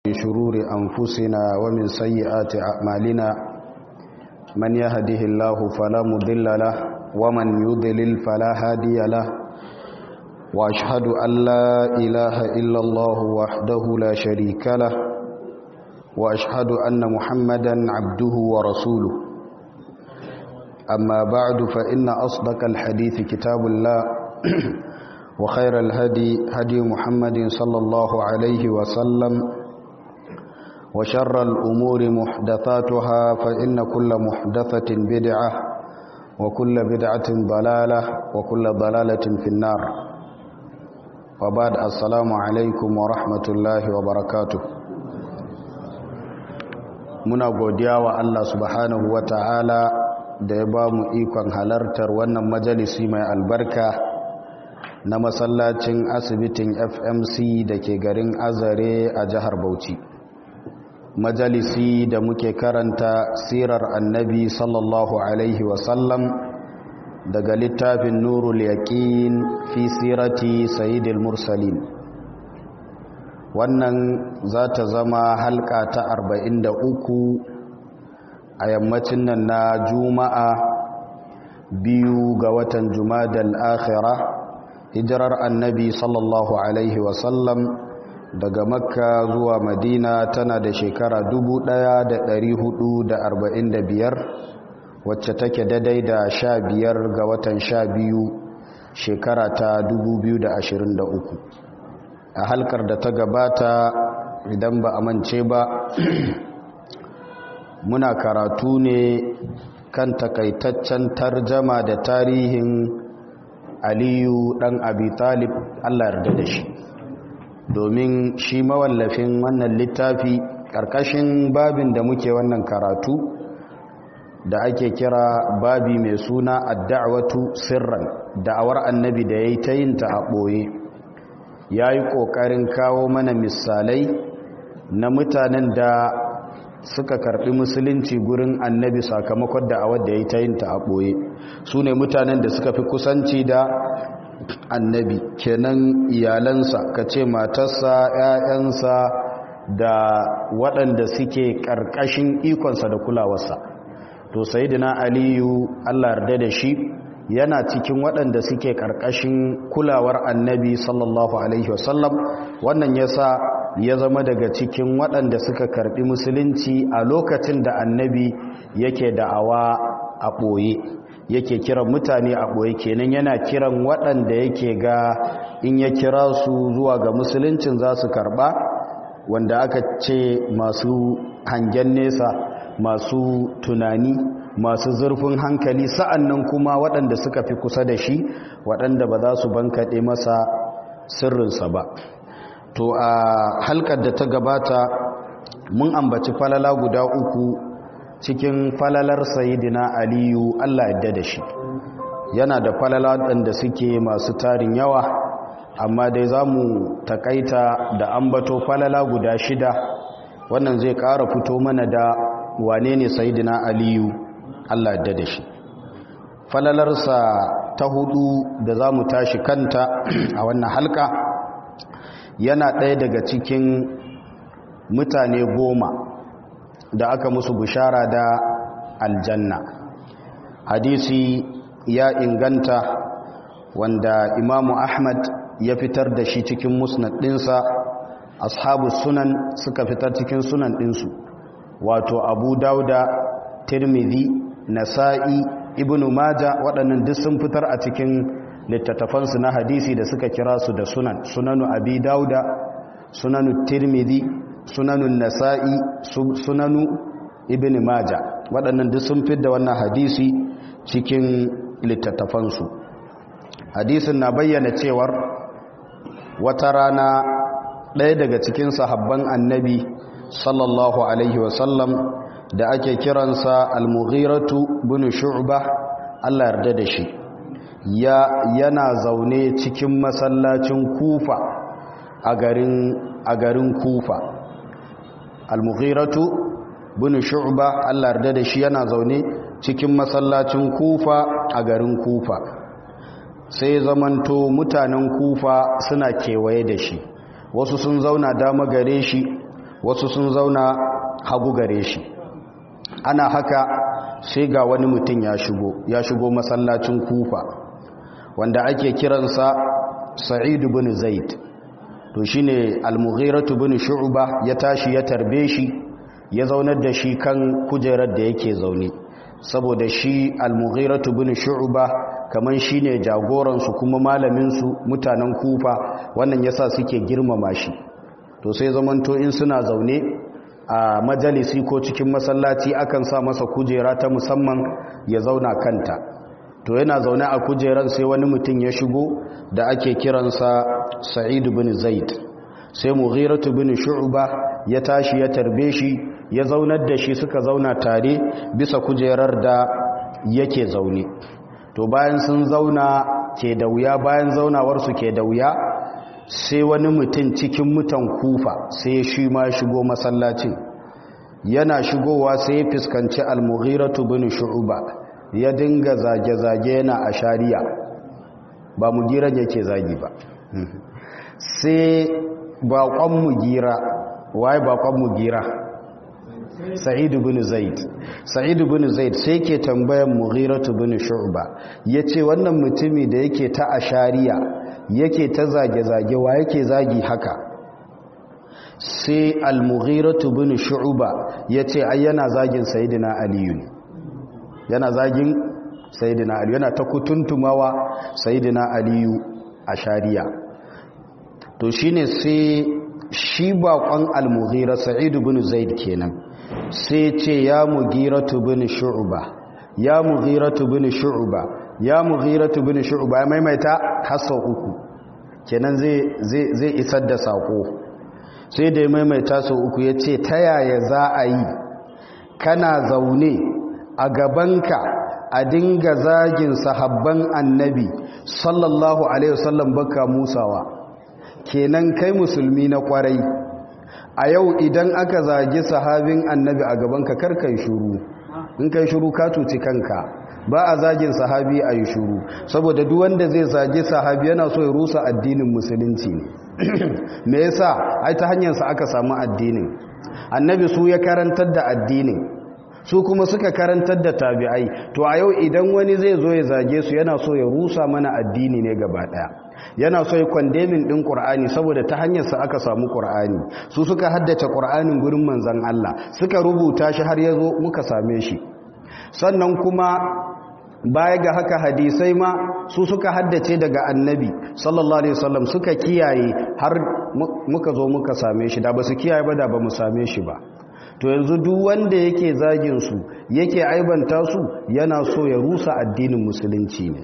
شرور أنفسنا ومن سيئات أعمالنا من يهده الله فلا مضل له ومن يضلل فلا هادي له وأشهد أن لا إله إلا الله وحده لا شريك له وأشهد أن محمدا عبده ورسوله أما بعد فإن أصدق الحديث كتاب الله وخير الهدي هدي محمد صلى الله عليه وسلم وشر الأمور محدثاتها فإن كل محدثة بدعة وكل بدعة ضلالة وكل ضلالة في النار وبعد السلام عليكم ورحمة الله وبركاته muna godiya wa Allah subhanahu wa ta'ala da ya ba mu ikon halartar wannan majalisi mai albarka na masallacin asibitin fmc da ke garin azare a jihar bauchi majalisi da muke karanta sirar annabi sallallahu alaihi wasallam daga littafin nurul yaqin fi sirati sayyidil mursalin wannan za ta zama halka ta 43 a yammacin nan na juma'a biyu ga watan jumadal akhira hijirar annabi sallallahu alaihi wasallam daga makka zuwa madina tana da shekara 1445 wacce take daidai da sha biyar ga watan sha biyu shekara ta 2023 a halkar da ta gabata idan ba a mance ba muna karatu ne kan takaitaccen tarjama da tarihin aliyu dan abi talib allah yarda da shi domin shi mawallafin wannan littafi ƙarƙashin babin da muke wannan karatu da ake kira babi mai suna adda'watu sirran da'awar annabi da ya yi ta yin ta a ɓoye ya yi ƙoƙarin kawo mana misalai na mutanen da suka karɓi musulunci gurin annabi sakamakon da'awar da ya yi ta yin ta a ɓoye su ne mutanen da suka fi kusanci da annabi kenan iyalansa ka ce matarsa 'ya'yansa da waɗanda suke ƙarƙashin ikonsa da kulawarsa to sayidina aliyu allah yarda da shi yana cikin waɗanda suke ƙarƙashin kulawar annabi sallallahu alaihi wasallam wannan ya sa ya zama daga cikin waɗanda suka karɓi musulunci a lokacin da annabi yake da'awa a ɓoye yake kiran mutane a ɓoye kenan yana kiran waɗanda yake ga in ya kira su zuwa ga musuluncin za su karɓa wanda aka ce masu hangen nesa masu tunani masu zurfin hankali sa'an nan kuma waɗanda suka fi kusa da shi waɗanda ba za su bankaɗe masa sirrinsa ba to a halkar da ta gabata mun ambaci falala guda uku cikin falalar sayidina aliyu allah yadda da shi yana da falala waɗanda suke masu tarin yawa amma dai za mu takaita da ambato falala guda shida wannan zai ƙara fito mana da wane ne sayidina aliyu Allah da da shi falalarsa ta hudu da za mu tashi kanta a wannan halka yana ɗaya daga cikin mutane goma da aka musu bishara da aljanna hadisi ya inganta wanda imamu ahmad ya fitar da shi cikin musnad ɗinsa ashabu sunan suka fitar cikin sunan ɗinsu wato abu dauda tirmidhi nasa'i ibnu maja waɗannan duk sun fitar a cikin littattafansu na hadisi da suka kira su da sunan sunanu abi dauda sunanu tirmidhi sunanu nasa'i sunanu ibnu maja waɗannan duk sun fitar da wannan hadisi cikin littattafansu hadisin na bayyana cewar wata rana ɗaya daga cikin sahabban annabi sallallahu alaihi wasallam da ake kiransa al-mughiratu bin shu'ba Allah yarda da shi ya yana zaune cikin masallacin kufa a garin a garin kufa al-mughiratu bin shu'ba Allah yarda da shi yana zaune cikin masallacin kufa a garin kufa sai zamanto mutanen kufa suna kewaye da shi wasu sun zauna dama gare shi wasu sun zauna hagu gare shi ana haka sai ga wani mutum ya shigo ya shigo masallacin kufa wanda ake kiransa sa'id bin zaid to shine al-mughiratu bin shu'ba ya tashi ya tarbe shi ya zaunar da shi kan kujerar da yake zaune saboda shi al-mughiratu bin shu'ba kaman shine jagoran su kuma malamin su mutanen kufa wannan yasa suke girmama shi to sai zamanto in suna zaune a majalisi ko cikin masallaci akan sa masa kujera ta musamman ya zauna kanta to yana zaune a kujeran sai wani mutum ya shigo da ake kiransa sa'id bin zaid sai mughiratu bin shu'ba ya tashi ya tarbe shi ya zaunar da shi suka zauna tare bisa kujerar da yake zaune to bayan sun zauna ke da wuya bayan zaunawarsu ke da wuya sai wani mutum cikin mutan kufa sai shi ma shigo masallacin yana shigowa sai ya fuskanci al-mughiratu bin shu'ba ya dinga zage-zage yana a shari'a ba mugiran yake zagi ba sai baƙon mugira waye baƙon mugira sa'idu bin zaid sa'idu bin zaid sai ke tambayan mughiratu bin shu'ba yace wannan mutumi da yake ta ashariya yake ta zage-zage wa yake zagi haka sai al-mughiratu bin shu'ba yace ai yana zagin sayyidina aliyu ne yana zagin sayyidina aliyu yana ta kutuntumawa sayyidina aliyu ashariya to shine sai shi baƙon al-mughira sa'idu bin zaid kenan sai ce ya mughiratu bin shu'ba ya mughiratu bin shu'ba ya mughiratu bin shu'ba ya maimaita hasa uku kenan zai zai zai isar da sako sai da ya maimaita sau uku ya ce ta yaya za a yi kana zaune a gabanka a dinga zagin sahabban annabi sallallahu alaihi wasallam baka musawa kenan kai musulmi na kwarai a yau idan aka zagi sahabin annabi a gabanka karkai shuru in kai shuru ka cuci kanka ba a zagin sahabi a yi shuru saboda duk wanda zai zagi sahabi yana so ya rusa addinin musulunci ne me yasa ai ta hanyarsa aka samu addinin annabi su ya karantar da addinin su kuma suka karantar da tabi'ai to a yau idan wani zai zo ya zage su yana so ya rusa mana addini ne gaba daya yana so ya kwandemin din qur'ani saboda ta hanyar sa aka samu qur'ani su suka haddace qur'anin gurin manzon Allah suka rubuta shi har yazo muka same shi sannan kuma baya ga haka hadisai ma su suka haddace daga annabi sallallahu alaihi wasallam suka kiyaye har muka zo muka same shi da ba su kiyaye ba da ba mu same shi ba to yanzu duk wanda yake zagin su yake aibanta su yana so ya rusa addinin musulunci ne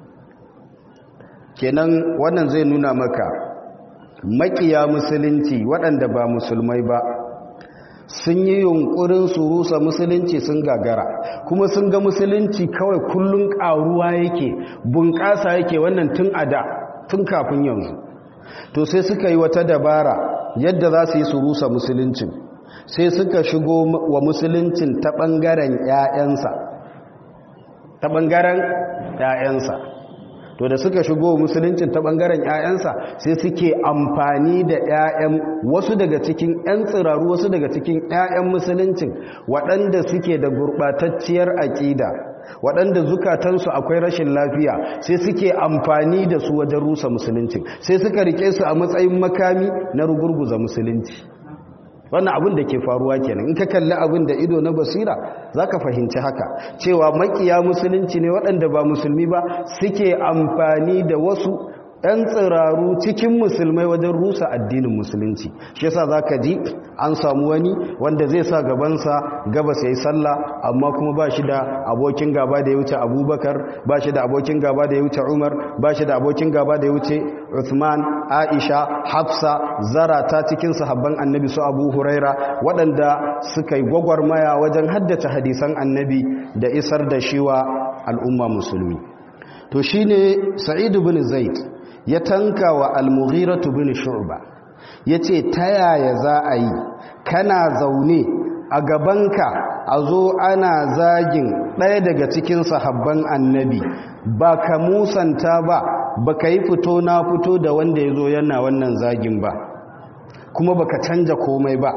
kenan wannan zai nuna maka makiya musulunci waɗanda ba musulmai ba sun yi yunkurin su rusa musulunci sun gagara kuma sun ga musulunci kawai kullun ƙaruwa yake bunƙasa yake wannan tun a da tun kafin yanzu to sai suka yi wata dabara yadda za su yi su rusa musuluncin sai suka shigo wa musuluncin ta ɓangaren ‘ya'yansa ta ɓangaren ‘ya'yansa to da suka shigo musuluncin ta ɓangaren ‘ya'yansa sai suke amfani da ‘ya'yan wasu daga cikin ‘yan tsiraru wasu daga cikin ‘ya'yan musuluncin waɗanda suke da gurɓatacciyar aƙida waɗanda zukatansu akwai rashin lafiya sai suke amfani da su wajen rusa musuluncin sai suka rike su a matsayin makami na rugurguza musulunci wannan abin da ke faruwa kenan in ka kalli abin da ido na basira za ka fahimci haka cewa makiya musulunci ne waɗanda ba musulmi ba suke amfani da wasu 'yan tsiraru cikin musulmai wajen rusa addinin musulunci shi yasa za ka ji an samu wani wanda zai sa gabansa gabas ya yi sallah amma kuma ba shi da abokin gaba da ya wuce abubakar ba shi da abokin gaba da ya wuce umar ba shi da abokin gaba da ya wuce uthman aisha hafsa zara ta cikin sahabban annabi su abu huraira waɗanda suka yi gwagwarmaya wajen haddace hadisan annabi da isar da shiwa al'umma musulmi to shine sa'idu bin zaid ya tanka wa al-mughiratu bin shu'ba yace ta yaya za a yi kana zaune a gabanka a zo ana zagin ɗaya daga cikin sahabban annabi ba ka musanta ba ba ka yi fito na fito da wanda ya zo yana wannan zagin ba kuma ba ka canja komai ba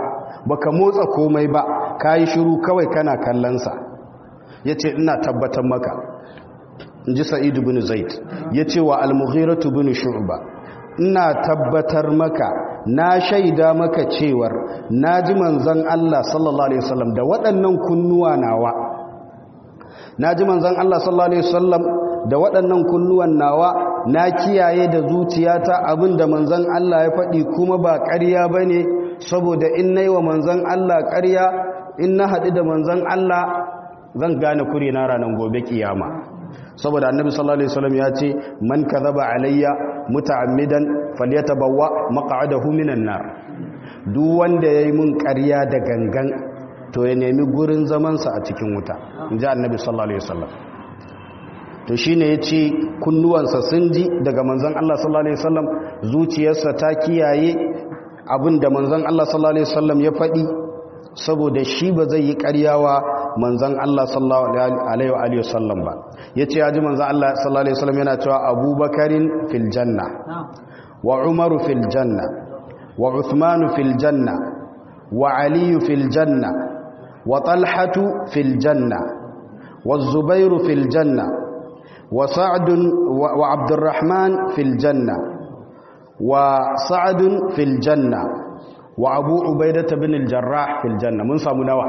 baka motsa komai ba kayi shiru kawai kana kallonsa yace ina tabbatar maka inji sa'id ibn zaid yace wa al-mughiratu ibn shu'ba ina tabbatar maka na shaida maka cewar naji manzon Allah sallallahu alaihi wasallam da waɗannan kunnuwa nawa naji manzon Allah sallallahu alaihi wasallam da waɗannan kunnuwan nawa na kiyaye da zuciyata abinda manzon Allah ya faɗi kuma ba ƙarya bane saboda in nayi wa manzon Allah ƙarya in na haɗu da manzon Allah zan gane kure na ranar gobe kiyama saboda annabi sallallahu alaihi wasallam ya ce man kadhaba alayya muta'ammidan falyatabawwa maq'adahu minan nar duk wanda yayi mun ƙarya da gangan to ya nemi gurin zaman sa a cikin wuta inji annabi sallallahu alaihi wasallam to shine yace kunnuwansa sun ji daga manzon Allah sallallahu alaihi wasallam zuciyarsa ta kiyaye abinda manzon Allah sallallahu alaihi wasallam ya faɗi saboda shi ba zai yi ƙaryawa manzan Allah sallallahu alaihi wa alihi wasallam ba yace yaji manzan Allah sallallahu alaihi wasallam yana cewa Abubakarin fil janna wa Umaru fil janna wa Uthman fil janna wa Ali fil janna wa Talhatu fil janna wa Zubair fil janna wa Sa'd wa Abdurrahman fil janna wa Sa'd fil janna wa Abu Ubaidah bin al-Jarrah fil janna mun samu nawa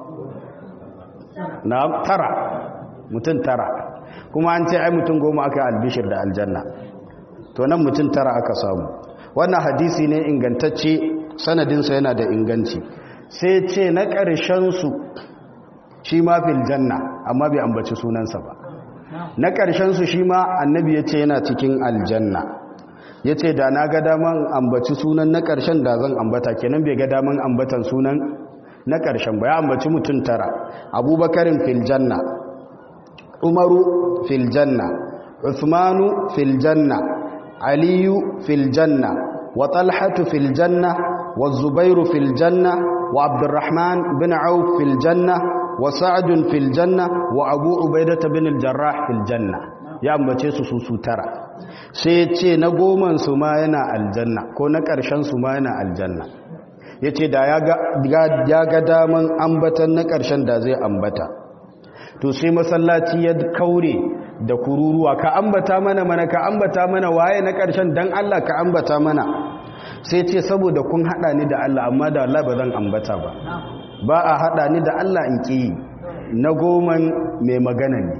na tara mutum tara kuma an ce ai mutum goma aka albishir da aljanna to nan mutum tara aka samu wannan hadisi ne ingantacce sanadinsa yana da inganci sai ce na ƙarshensu shi ma fil janna amma bai ambaci sunansa ba na ƙarshensu shi ma annabi ya ce yana cikin aljanna ya ce da na ga daman ambaci sunan na ƙarshen da zan ambata kenan bai ga daman ambatan sunan na ƙarshen ba ya ambaci mutum tara abubakarin filjanna umaru filjanna usmanu filjanna aliyu filjanna wa talhatu filjanna wa zubairu filjanna wa abdurrahman bin auf filjanna wa sa'adun filjanna wa abu ubaidata bin aljarrah filjanna ya ambace su su tara sai ce na goman su ma yana aljanna ko na ƙarshen su ma yana aljanna ya ce da ya ga daman ambatan na ƙarshen da zai ambata to sai masallaci ya kaure da kururuwa ka ambata mana mana ka ambata mana waye na ƙarshen don Allah ka ambata mana sai ce saboda kun haɗa ni da Allah amma da Allah ba zan ambata ba ba a haɗa ni da Allah in ƙi na goman mai magana ne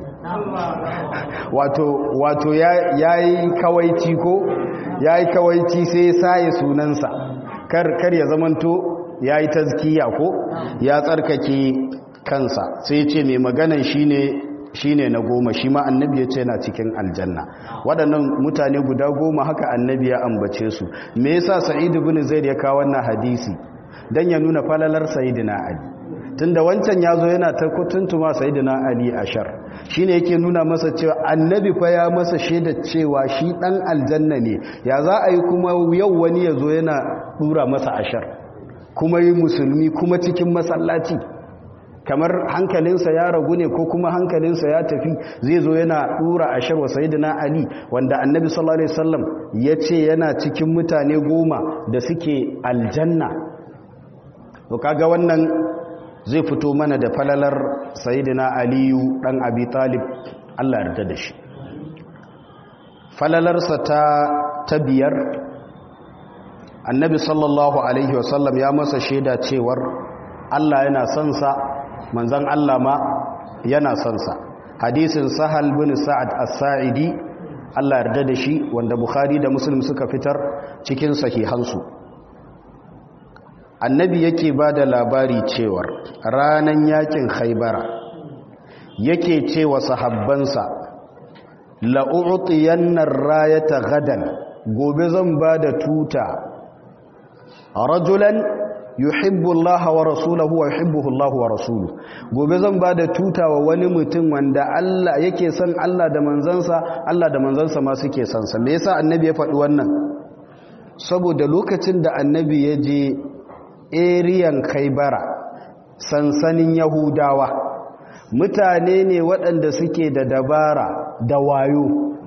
wato ya yi kawaici ko ya yi kawaici sai saye sunansa kar ya zamanto ya yi tazkiya ko ya tsarkake kansa sai ce mai maganan shi ne na goma shi ma annabi ya ce na cikin aljanna waɗannan mutane guda goma haka annabi ya ambace su me yasa sa'idu bin zaid ya kawo wannan hadisi dan ya nuna falalar sayyidina ali tunda wancan ya zo yana ta kutuntuma sayyidina ali ashar shine yake nuna masa cewa annabi fa ya masa shaida cewa shi dan aljanna ne ya za a yi kuma yau wani ya zo yana dura masa ashar kuma yi musulmi kuma cikin masallaci kamar hankalinsa ya ragu ne ko kuma hankalinsa ya tafi zai zo yana dura ashar wa sayyidina ali wanda annabi sallallahu alaihi wasallam ya ce yana cikin mutane goma da suke aljanna to kaga wannan zai fito mana da falalar sayidina aliyu dan abi talib Allah yarda da shi falalarsa ta ta biyar annabi sallallahu alaihi wasallam ya masa shaida cewar Allah yana son sa manzon Allah ma yana son sa hadisin sahal bin sa'ad as-sa'idi Allah yarda da shi wanda bukhari da muslim suka fitar cikin sahihansu annabi yake ba da labari cewar ranan yakin haibara yake cewa sahabbansa la'u'tiyannar rayata gadan gobe zan ba da tuta rajulan yuhibbu Allah wa rasulahu wa yuhibbuhu Allah wa rasuluhu gobe zan ba da tuta wa wani mutum wanda Allah yake son Allah da manzansa Allah da manzansa ma suke son sa me yasa annabi ya faɗi wannan saboda lokacin da annabi ya je eriyan kaibara sansanin yahudawa mutane ne waɗanda suke da dabara da wayo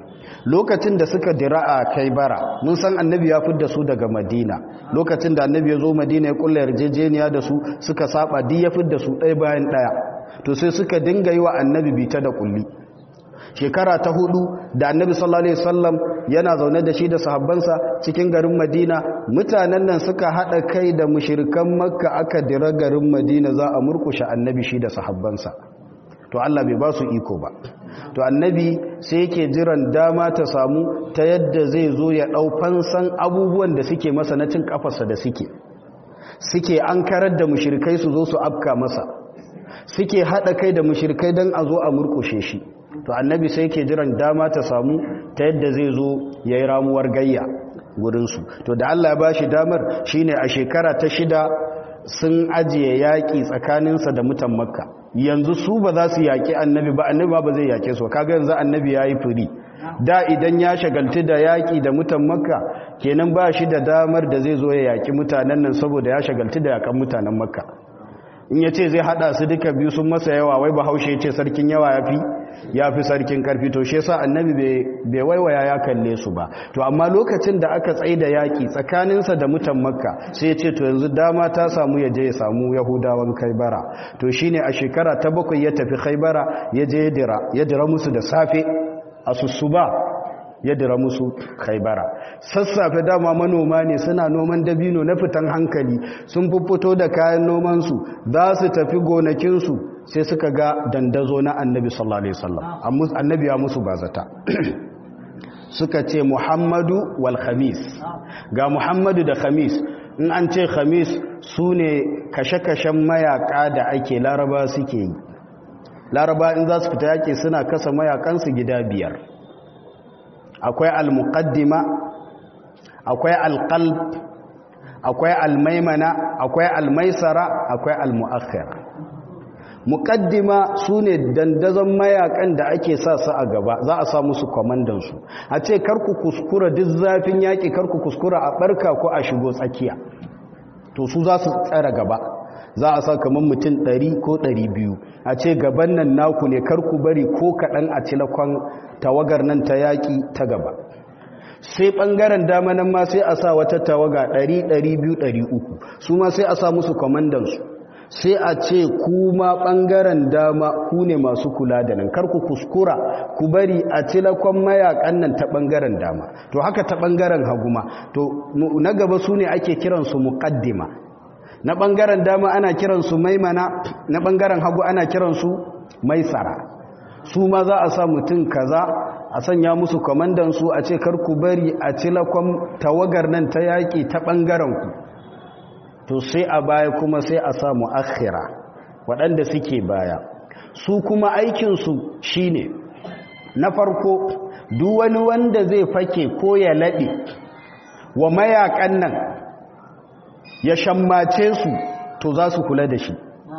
lokacin da suka dira a kaibara mun san annabi ya fidda su daga madina lokacin da annabi ya zo madina ya kulla yarjejeniya da su suka saba duk ya fidda su ɗaya bayan ɗaya to sai suka dinga yi wa annabi bita da kulli shekara ta hudu da annabi sallallahu alaihi wasallam yana zaune da shi da sahabbansa cikin garin madina mutanen nan suka hada kai da mushrikan makka aka dira garin madina za a murkushe annabi shi da sahabbansa to Allah bai ba su iko ba to annabi sai yake jiran dama ta samu ta yadda zai zo ya dau fansan abubuwan da suke masa na cin kafarsa da suke suke an karar da mushrikai su zo su afka masa suke hada kai da mushrikai dan a zo a murkushe shi to annabi sai yake jiran dama ta samu ta yadda zai zo yayi ramuwar gayya gurinsu to da Allah ya bashi damar shine a shekara ta shida sun ajiye yaƙi tsakaninsa da mutan makka yanzu su ba za su yaƙi annabi ba annabi ba zai yaƙe su kaga yanzu annabi ya yi firi da idan ya shagalti da yaƙi da mutan makka kenan ba shi da damar da zai zo ya yaƙi mutanen nan saboda ya shagalti da yaƙan mutanen makka in ya ce zai haɗa su duka biyu sun masa yawa wai bahaushe ya ce sarkin yawa ya fi ya fi sarkin karfi to shi yasa annabi bai waiwaya ya kalle su ba to amma lokacin da aka tsaye da yaƙi tsakaninsa da mutan makka sai ya ce to yanzu dama ta samu ya je ya samu yahudawan khaibara to shine a shekara ta bakwai ya tafi khaibara ya je ya dira ya dira musu da safe a sussuba ya dira musu khaibara sassafe dama manoma ne suna noman dabino na fitan hankali sun fito da kayan nomansu za su tafi gonakinsu sai suka ga dandazo na annabi sallallahu alaihi wasallam annabi ya musu bazata suka ce muhammadu wal khamis ga muhammadu da khamis in an ce khamis su ne kashe-kashen mayaka da ake laraba suke yi laraba in za su fita yake suna kasa mayakansu gida biyar akwai al-muqaddima akwai al-qalb akwai al-maimana akwai al-maisara akwai al-mu'akhkhira muqaddima sune dandazon mayakan da ake sa su a gaba za a sa musu komandan su a ce karku kuskura duk zafin yaki karku kuskura a barka ko a shigo tsakiya to su za su tsara gaba za a sa kamar mutum 100 ko 200 a ce gaban nan naku ne karku bari ko kaɗan a cilakon tawagar nan ta yaƙi ta gaba sai ɓangaren dama nan ma sai a sa wata tawaga 100-200-300 su ma sai a sa musu kwamandansu sai a ce kuma ɓangaren dama ku ne masu kula da nan karku kuskura ku bari a cilakon mayakan nan ta ɓangaren dama to haka ta ɓangaren haguma to na gaba su ne ake kiransu muƙaddima na ɓangaren dama ana kiransu maimana na ɓangaren hagu ana kiransu maisara su ma za a sa mutum kaza a sanya musu kwamandansu a ce karku bari a cilakon tawagar nan ta yaƙi ta ɓangarenku to sai a baya kuma sai a samu akhira waɗanda suke baya su kuma aikinsu shine na farko duk wani wanda zai fake ko ya laɗe wa mayakan nan ya shammace su to za su kula da shi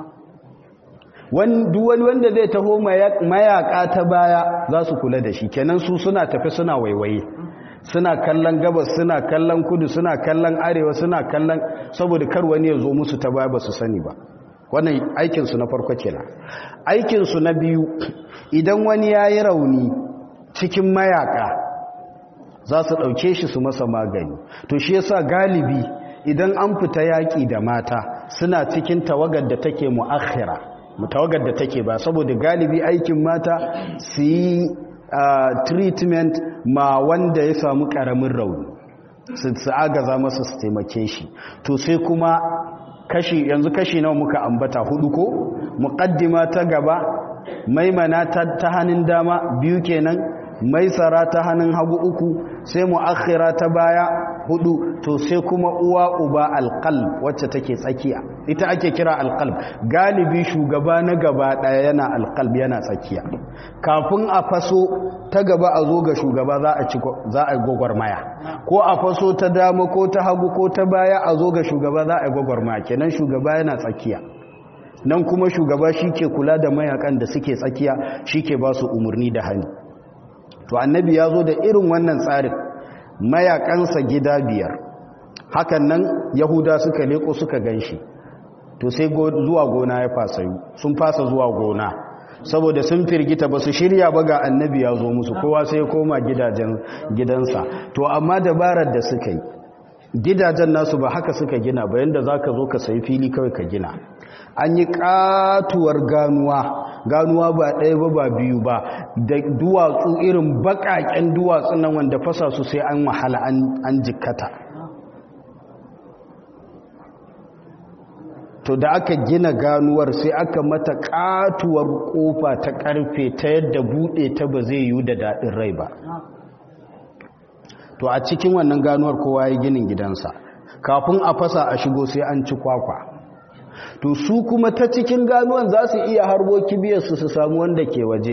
duk wani wanda zai taho mayaka ta baya za su kula da shi kenan su suna tafi suna waiwaye suna kallon gabas suna kallon kudu suna kallon arewa suna kallon saboda kar wani ya zo musu ta baya ba su sani ba wannan aikinsu na farko kenan aikinsu na biyu idan wani ya yi rauni cikin mayaka za su ɗauke shi su masa magani to shi yasa galibi idan an fita yaƙi da mata suna cikin tawagar da take mu'akhira tawagar da take ba saboda galibi aikin mata su yi treatment ma wanda ya samu ƙaramin rauni su agaza masa su taimake shi to sai kuma kashi yanzu kashi nawa muka ambata hudu ko muqaddima ta gaba maimana ta hannun dama biyu kenan maisara ta hannun hagu uku sai mu'akhira ta baya hudu to sai kuma uwa uba alqalb wacce take tsakiya ita ake kira alqalb galibi shugaba na gaba daya yana alqalb yana tsakiya kafin a faso ta gaba a zo ga shugaba za a ci za a gogormaya ko a faso ta dama ko ta hagu ko ta baya a zo ga shugaba za a gogormaya kenan shugaba yana tsakiya nan kuma shugaba shi ke kula da mayakan da suke tsakiya shi ke ba su umarni da hannu to annabi ya zo da irin wannan tsarin mayakansa gida biyar hakan nan yahuda suka leko suka ganshi to sai zuwa gona ya fasa yi sun fasa zuwa gona saboda sun firgita ba su shirya ba ga annabi ya zo musu kowa sai koma gidajen gidansa to amma dabarar da suka yi gidajen nasu ba haka suka gina ba yanda za ka zo ka sayi fili kawai ka gina an yi katuwar ganuwa ganuwa ba ɗaya ba ba biyu ba da duwatsu irin baƙaƙen duwatsu nan wanda fasa su sai an wahala an jikkata to da aka gina ganuwar sai aka mata katuwar kofa ta karfe ta yadda bude ta ba zai yi da daɗin rai ba to a cikin wannan ganuwar kowa ya ginin gidansa kafin a fasa a shigo sai an ci kwakwa to su kuma ta cikin ganuwan za su iya harbo kibiyarsu su samu wanda ke waje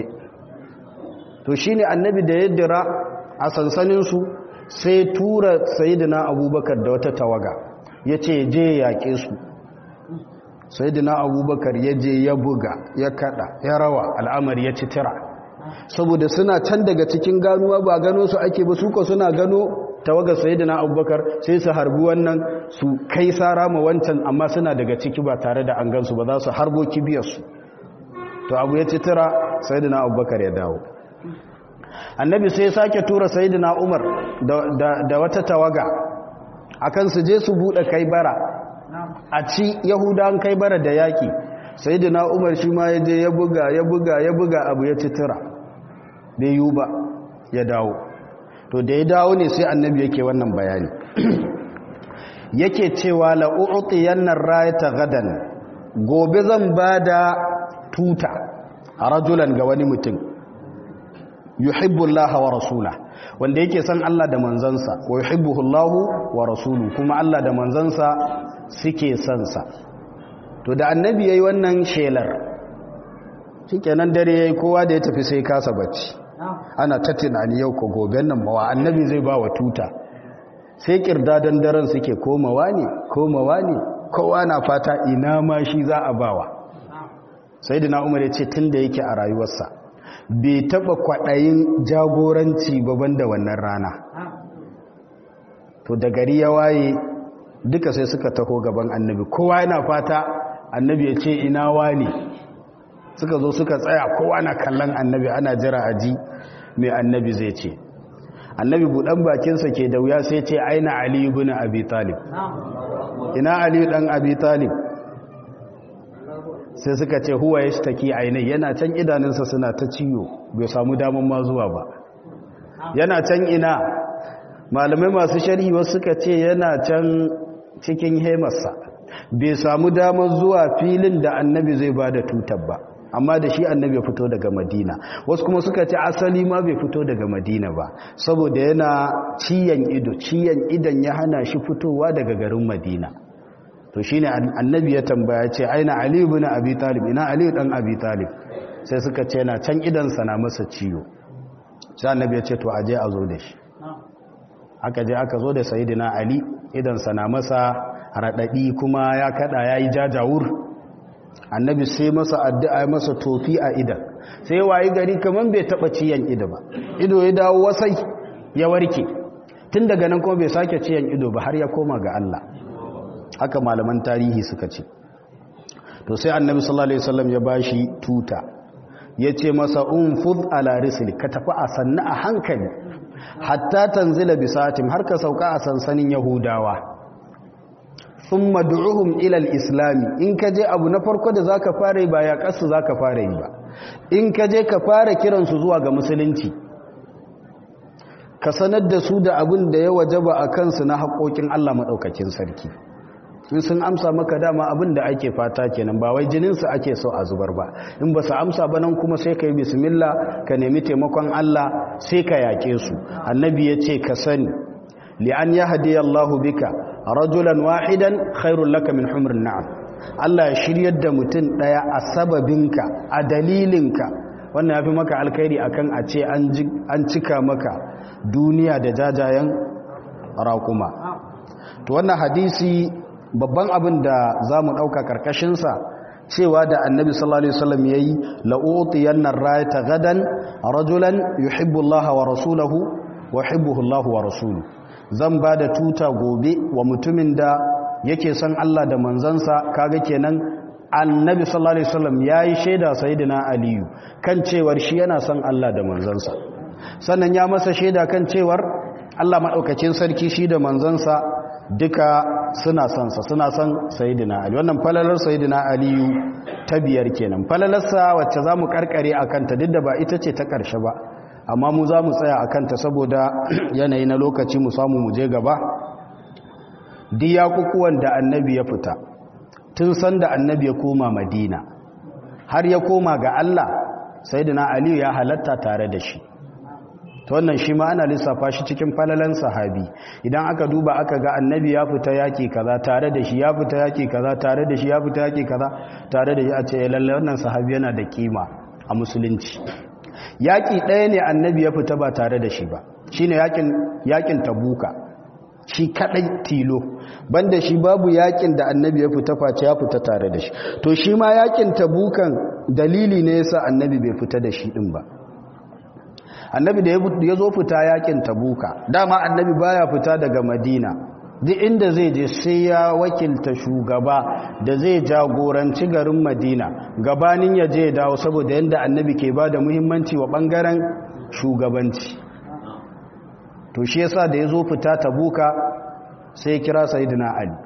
to shine annabi da ya dira a sansaninsu sai tura sayidina abubakar da wata tawaga ya ce je yaƙe su sayidina abubakar ya je ya buga ya kada ya rawa al'amari ya ci tira saboda suna can daga cikin ganuwa ba gano su ake ba suka suna gano tawagar sayidina abubakar sai su harbi wannan su kai sara ma wancan amma suna daga ciki ba tare da an gansu ba za su harbo kibiyarsu to abu ya ci tira sayidina abubakar ya dawo annabi sai sake tura sayidina umar da wata tawaga akan su je su buɗe kai bara a ci yahudan kai bara da yaƙi sayidina umar shi ma ya je ya buga ya buga ya buga abu ya ci tira bai yiwu ba ya dawo to da ya dawo ne sai annabi yake wannan bayani yake cewa la'u'utiyan nan rayata gadan gobe zan ba da tuta a rajulan ga wani mutum yuhibbullah wa rasula wanda yake san Allah da manzansa wa yuhibbuhullahu wa rasulu kuma Allah da manzansa suke son sa to da annabi yayi wannan shelar shikenan dare yayi kowa da ya tafi sai kasa bacci ana ta tunani yau ko goben nan mawa annabi zai ba wa tuta sai kirdadan daren suke komawa ne komawa ne kowa na fata ina ma shi za a bawa sayyidina umar ya ce tunda yake a rayuwarsa bai taba kwaɗayin jagoranci baban da wannan rana to da gari ya waye duka sai suka taho gaban annabi kowa yana fata annabi ya ce ina wani suka zo suka tsaya kowa na kallon annabi ana jira aji mai annabi zai ce annabi buɗan bakinsa ke da wuya sai ce aina aliyu bin abi talib ina aliyu ɗan abi talib sai suka ce huwa ya shi ainihi yana can idanunsa suna ta ciwo bai samu damar ma zuwa ba yana can ina malamai masu sharhi wasu suka ce yana can cikin hemarsa bai samu damar zuwa filin da annabi zai ba da tutar ba amma da shi annabi ya fito daga madina wasu kuma suka ce asali ma bai fito daga madina ba saboda yana ciyan ido ciyan idan ya hana shi fitowa daga garin madina to shine annabi ya tambaya ce aina ali ibn abi talib ina ali dan abi talib sai suka ce na can idan na masa ciwo sai annabi ya ce to aje a zo da shi aka je aka zo da sayyidina ali idan na masa radadi kuma ya kada yayi jajawur annabi sai masa addu'a masa tofi a idan sai wayi gari kaman bai taba ciyan ido ba ido ya dawo wasai ya warke tun daga nan kuma bai sake ciyan ido ba har ya koma ga Allah haka malaman tarihi suka ce to sai annabi sallallahu alaihi wasallam ya bashi tuta yace masa unfud ala risli ka tafi a sanna a hankali hatta tanzila bisatim har ka sauka a sansanin yahudawa thumma du'uhum ila al-islam in ka je abu na farko da zaka fara yi ba ya kasu zaka fara yi ba in ka je ka fara kiran su zuwa ga musulunci ka sanar da su da abin da ya wajaba a kansu na haƙoƙin Allah madaukakin sarki in sun amsa maka dama abin da ake fata kenan ba wai jininsu ake so a zubar ba in ba su amsa ba nan kuma sai ka yi bismillah ka nemi taimakon Allah sai ka yaƙe su annabi ya ce ka sani li'an ya hadiya Allahu bika rajulan wahidan khairul laka min humrin na'am Allah ya shiryar da mutum daya a sababinka a dalilinka wannan yafi maka alkhairi akan a ce an cika maka duniya da jajayen raƙuma to wannan hadisi babban abin da za mu ɗauka ƙarƙashinsa cewa da annabi sallallahu alaihi wasallam ya yi la'utiyan nan rayata gadan rajulan yuhibbu Allah wa rasulahu wa yuhibbuhu Allah wa rasulu zan ba da tuta gobe wa mutumin da yake son Allah da manzansa kaga kenan annabi sallallahu alaihi wasallam yayi shaida sayyidina aliyu kan cewar shi yana son Allah da manzansa sannan ya masa shaida kan cewar Allah madaukakin sarki shi da manzansa duka suna son sa suna son sayyidina ali wannan falalar sayyidina aliyu ta biyar kenan falalarsa wacce zamu karkare akan ta duk da ba ita ce ta karshe ba amma mu za mu tsaya akan ta saboda yanayi na lokaci mu samu mu je gaba diyakukuwan da annabi ya fita tun sanda annabi ya koma madina har ya koma ga Allah sayyidina aliyu ya halatta tare da shi ta wannan shi ma ana lissafa shi cikin falalan sahabi idan aka duba aka ga annabi ya fita yaki kaza tare da shi ya fita yaki kaza tare da shi ya fita yaki kaza tare da shi a ce lalle wannan sahabi yana da kima a musulunci yaki ɗaya ne annabi ya fita ba tare da shi ba shine yakin yakin tabuka shi kadai tilo banda shi babu yakin da annabi ya fita face ya fita tare da shi to shi ma yakin tabukan dalili ne yasa annabi bai fita da shi din ba annabi da ya zo fita yakin tabuka dama annabi baya fita daga madina duk inda zai je sai ya wakilta shugaba da zai jagoranci garin madina gabanin ya je dawo saboda yadda annabi ke ba da muhimmanci wa bangaren shugabanci to shi yasa da ya zo fita tabuka sai ya kira sayidina ali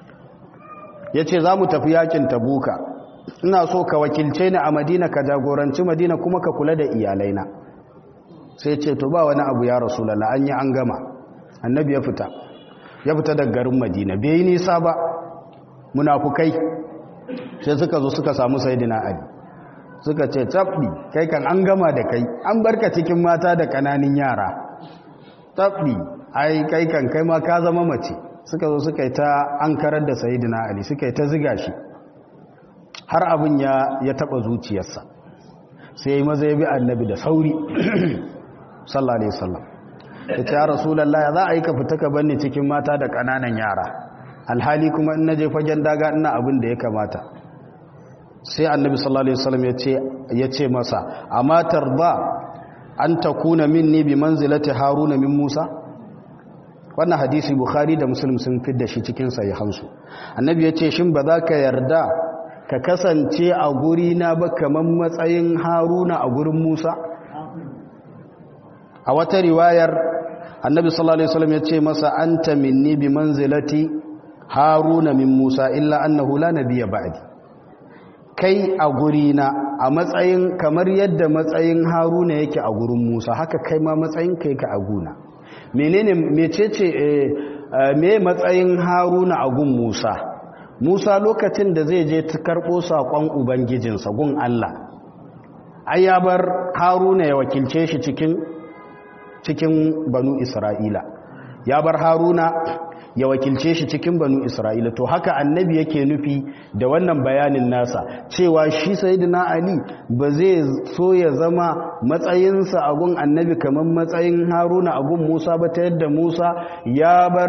ya ce za mu tafi yakin tabuka ina so ka wakilce ni a madina ka jagoranci madina kuma ka kula da iyalaina sai ce to ba wani abu ya rasulallah an yi an gama annabi ya fita ya fita daga garin madina bai yi nisa ba munafukai sai suka zo suka samu sayidina ali suka ce tabbi kai kan an gama da kai an barka cikin mata da kananin yara tabbi ai kai kan kai ma ka zama mace suka zo suka yi ta an karar da sayidina ali suka yi ta ziga shi har abin ya ya taba zuciyarsa sai ya maza ya bi annabi da sauri sallallahu alaihi wasallam ya ce ya rasulullahi za a yi ka fita ka banni cikin mata da kananan yara alhali kuma in naje fagen daga ina abin da ya kamata sai annabi sallallahu alaihi wasallam ya ce ya ce masa amma tarda an takuna minni bi manzilati haruna min musa wannan hadisi bukhari da muslim sun fidda shi cikin sahihansu annabi ya ce shin ba za ka yarda ka kasance a guri na ba kamar matsayin haruna a gurin musa a wata riwayar annabi sallallahu alaihi wasallam ya ce masa anta minni bi manzilati haruna min musa illa annahu la nabiyya ba'di kai a guri na a matsayin kamar yadda matsayin haruna yake a gurin musa haka kai ma matsayin kai ka a guna menene mecece me matsayin haruna a gun musa musa lokacin da zai je ta karɓo saƙon ubangijinsa gun allah ai ya bar haruna ya wakilce shi cikin cikin banu isra'ila ya bar haruna ya wakilce shi cikin banu isra'ila to haka annabi yake nufi da wannan bayanin nasa cewa shi sayyidina ali ba zai so ya zama matsayinsa a gun annabi kamar matsayin haruna a gun musa ba ta yadda musa ya bar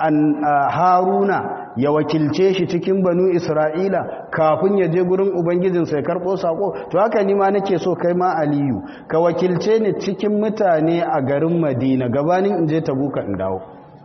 haruna ya wakilce shi cikin banu isra'ila kafin ya je gurin ubangijinsa ya karɓo saƙo to haka ni ma nake so kai ma aliyu ka wakilce ni cikin mutane a garin madina gabanin in je tabuka in dawo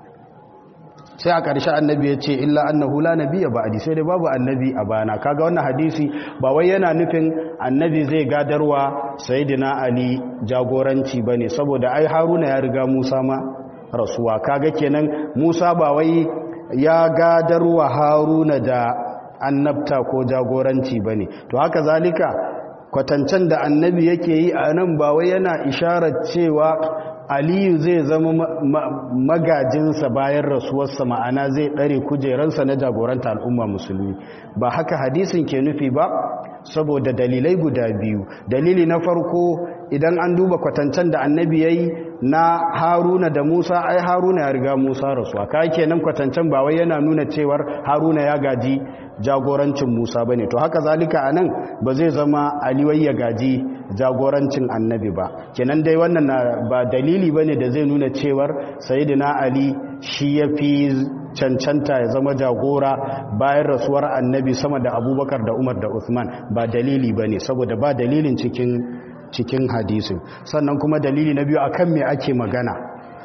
sai a ƙarshe annabi ya ce illa annahu la nabiyya ba'di sai dai babu annabi a bana kaga wannan hadisi ba wai yana nufin annabi zai gadarwa sayyidina ali jagoranci bane saboda ai haruna ya riga musa ma rasuwa kaga kenan musa ba wai ya gadarwa haruna da annabta ko jagoranci bane to haka zalika kwatancen da annabi yake yi a nan ba wai yana isharar cewa aliyu zai zama magajinsa bayan rasuwarsa ma'ana zai ɗare kujeransa na jagoranta al'umma musulmi ba haka hadisin ke nufi ba saboda dalilai guda biyu dalili na farko idan an duba kwatancen da annabi ya yi na haruna da musa ai haruna ya riga musa rasuwa ka kenan kwatancen ba wai yana nuna cewar haruna ya gaji jagorancin musa ba ne to haka zalika a nan ba zai zama aliwai ya gaji jagorancin annabi ba kenan dai wannan ba dalili ba ne da zai nuna cewar sayidina ali shi ya fi cancanta ya zama jagora bayan rasuwar annabi sama da abubakar da umar da uthman ba dalili ba ne saboda ba dalilin cikin cikin hadisin sannan kuma dalili na biyu akan me ake magana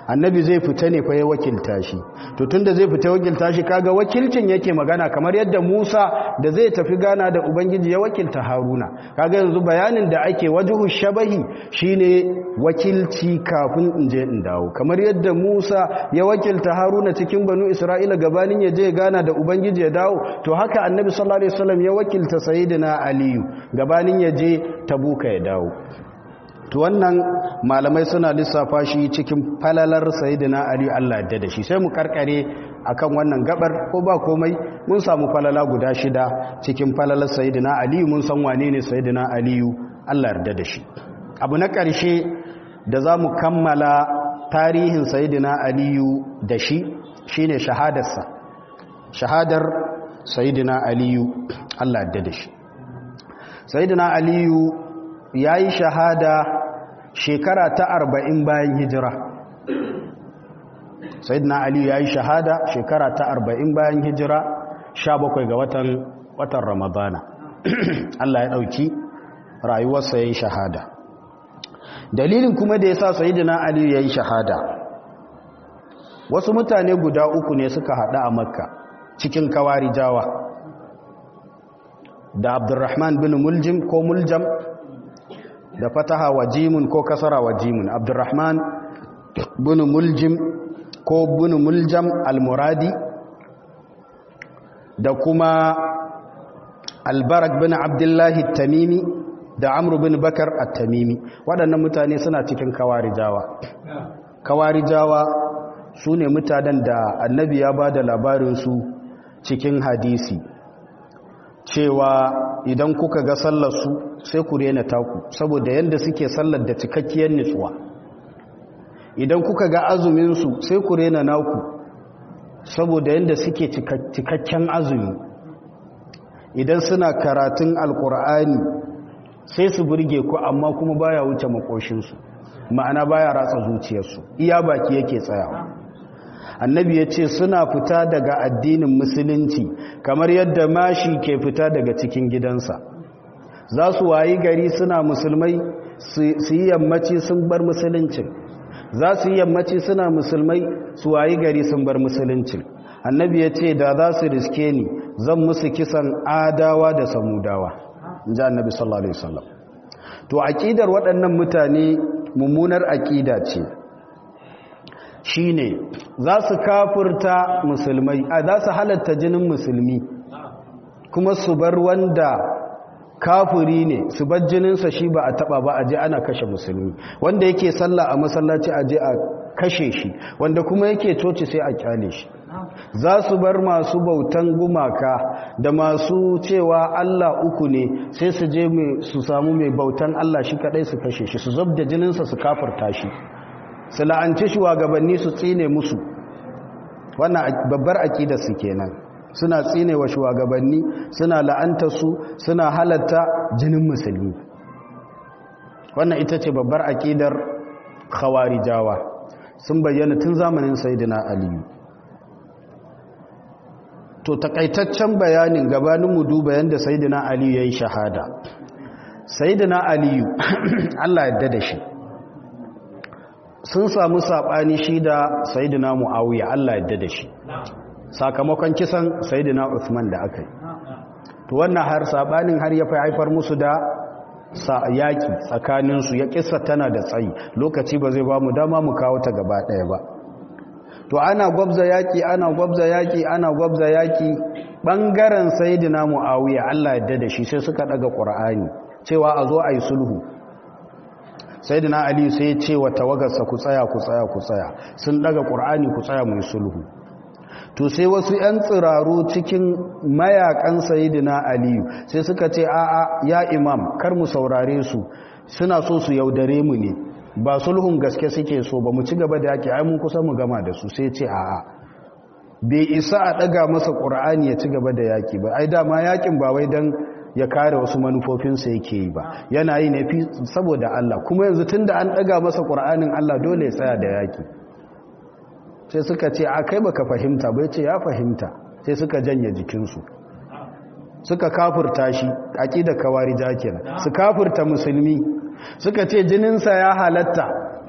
annabi zai fita ne fa ya wakilta shi to tunda zai fita wakilta shi kaga wakilcin yake magana kamar yadda Musa da zai tafi gana da ubangiji ya wakilta Haruna kaga yanzu bayanin da ake wajhu shabahi shine wakilci kafin in je in dawo kamar yadda Musa ya wakilta Haruna cikin banu Isra'ila gabanin ya je gana da ubangiji ya dawo to haka annabi sallallahu alaihi wasallam ya wakilta sayyidina Aliyu gabanin ya je Tabuka ya dawo to wannan malamai suna lissafa shi cikin falalar sayyidina ali Allah yadda da shi sai mu karkare akan wannan gabar ko ba komai mun samu falala guda shida cikin falalar sayyidina ali mun san wane ne sayyidina ali Allah yarda da shi abu na karshe da zamu kammala tarihin sayyidina ali da shi shine shahadarsa shahadar sayyidina ali Allah yarda da shi sayyidina ali yayi shahada shekara ta arba'in bayan hijira sayyidina ali ya yi shahada shekara ta arba'in bayan hijira sha bakwai ga watan watan ramadana Allah ya ɗauki rayuwarsa ya yi shahada dalilin kuma da ya sa sayyidina ali ya yi shahada wasu mutane guda uku ne suka haɗu a makka cikin kawari jawa da abdurrahman bin muljim ko muljam da fataha wa jimun ko kasara wa jimun abdurrahman bin muljim ko bin muljam almuradi da kuma albarak bin abdullahi tamimi da amru bin bakar at-tamimi waɗannan mutane suna cikin kawarijawa kawarijawa su ne mutanen da annabi ya ba da labarinsu cikin hadisi cewa idan kuka ga sallarsu sai ku rena taku saboda yadda suke sallar da cikakkiyar nutsuwa idan kuka ga azuminsu sai ku rena naku saboda yadda suke cikakken azumi idan suna karatun alkur'ani sai su burge ku amma kuma baya wuce makoshinsu ma'ana baya ratsa zuciyarsu iya baki yake tsayawa annabi ya ce suna fita daga addinin musulunci kamar yadda mashi ke fita daga cikin gidansa za su wayi gari suna musulmai su yi yammaci sun bar musuluncin za su yi yammaci suna musulmai su wayi gari sun bar musuluncin annabi ya ce da za su riske ni zan musu kisan adawa da samudawa in ji annabi sallallahu alaihi wasallam to aƙidar waɗannan mutane mummunar aƙida ce shine za su kafurta musulmai a za su halatta jinin musulmi kuma su bar wanda kafuri ne su bar jininsa shi ba a taba ba a je ana kashe musulmi wanda yake sallah a masallaci a je a kashe shi wanda kuma yake coci sai a kyale shi za su bar masu bautan gumaka da masu cewa Allah uku ne sai su je su samu mai bautan Allah shi kadai su kashe shi su zub da jininsa su kafurta shi su la'anci shugabanni su tsine musu wannan babbar akidar su kenan suna tsine wa shugabanni suna la'anta su suna halatta jinin musulmi wannan ita ce babbar akidar khawarijawa sun bayyana tun zamanin sayyidina aliyu to takaitaccen bayanin gabanin mu duba yanda sayyidina aliyu yayi shahada sayyidina aliyu Allah ya da shi sun samu saɓani shi da sayidina mu'awiya Allah yadda da shi sakamakon kisan sayidina Uthman da aka yi to wannan har saɓanin har ya fi haifar musu da yaƙi tsakaninsu ya ƙisa tana da tsayi lokaci ba zai ba mu dama mu kawo ta gaba ɗaya ba to ana gwabza yaƙi ana gwabza yaƙi ana gwabza yaƙi ɓangaren sayidina mu'awiya Allah yadda da shi sai suka ɗaga ƙur'ani cewa a zo a yi sulhu sai dina ali sai ya ce wa tawagarsa ku tsaya ku tsaya ku tsaya sun daga ƙur'ani ku tsaya mai sulhu to sai wasu 'yan tsiraru cikin mayakan sayidina aliyu sai suka ce a'a ya imam kar mu saurare su suna so su yaudare mu ne ba sulhun gaske suke so ba mu ci gaba da yaki ai mun kusa mu gama da su sai ce a'a bai isa a daga masa ƙur'ani ya ci gaba da yaki ba ai dama yakin ba wai dan ya kare wasu manufofinsa yake yi ba yana yi ne saboda Allah kuma yanzu tun da an ɗaga masa ƙura'anin Allah dole ya tsaya da yaƙi sai suka ce a kai baka fahimta bai ce ya fahimta sai suka janye jikinsu suka kafurta shi aƙida kawari jakina su kafurta musulmi suka ce jininsa ya halatta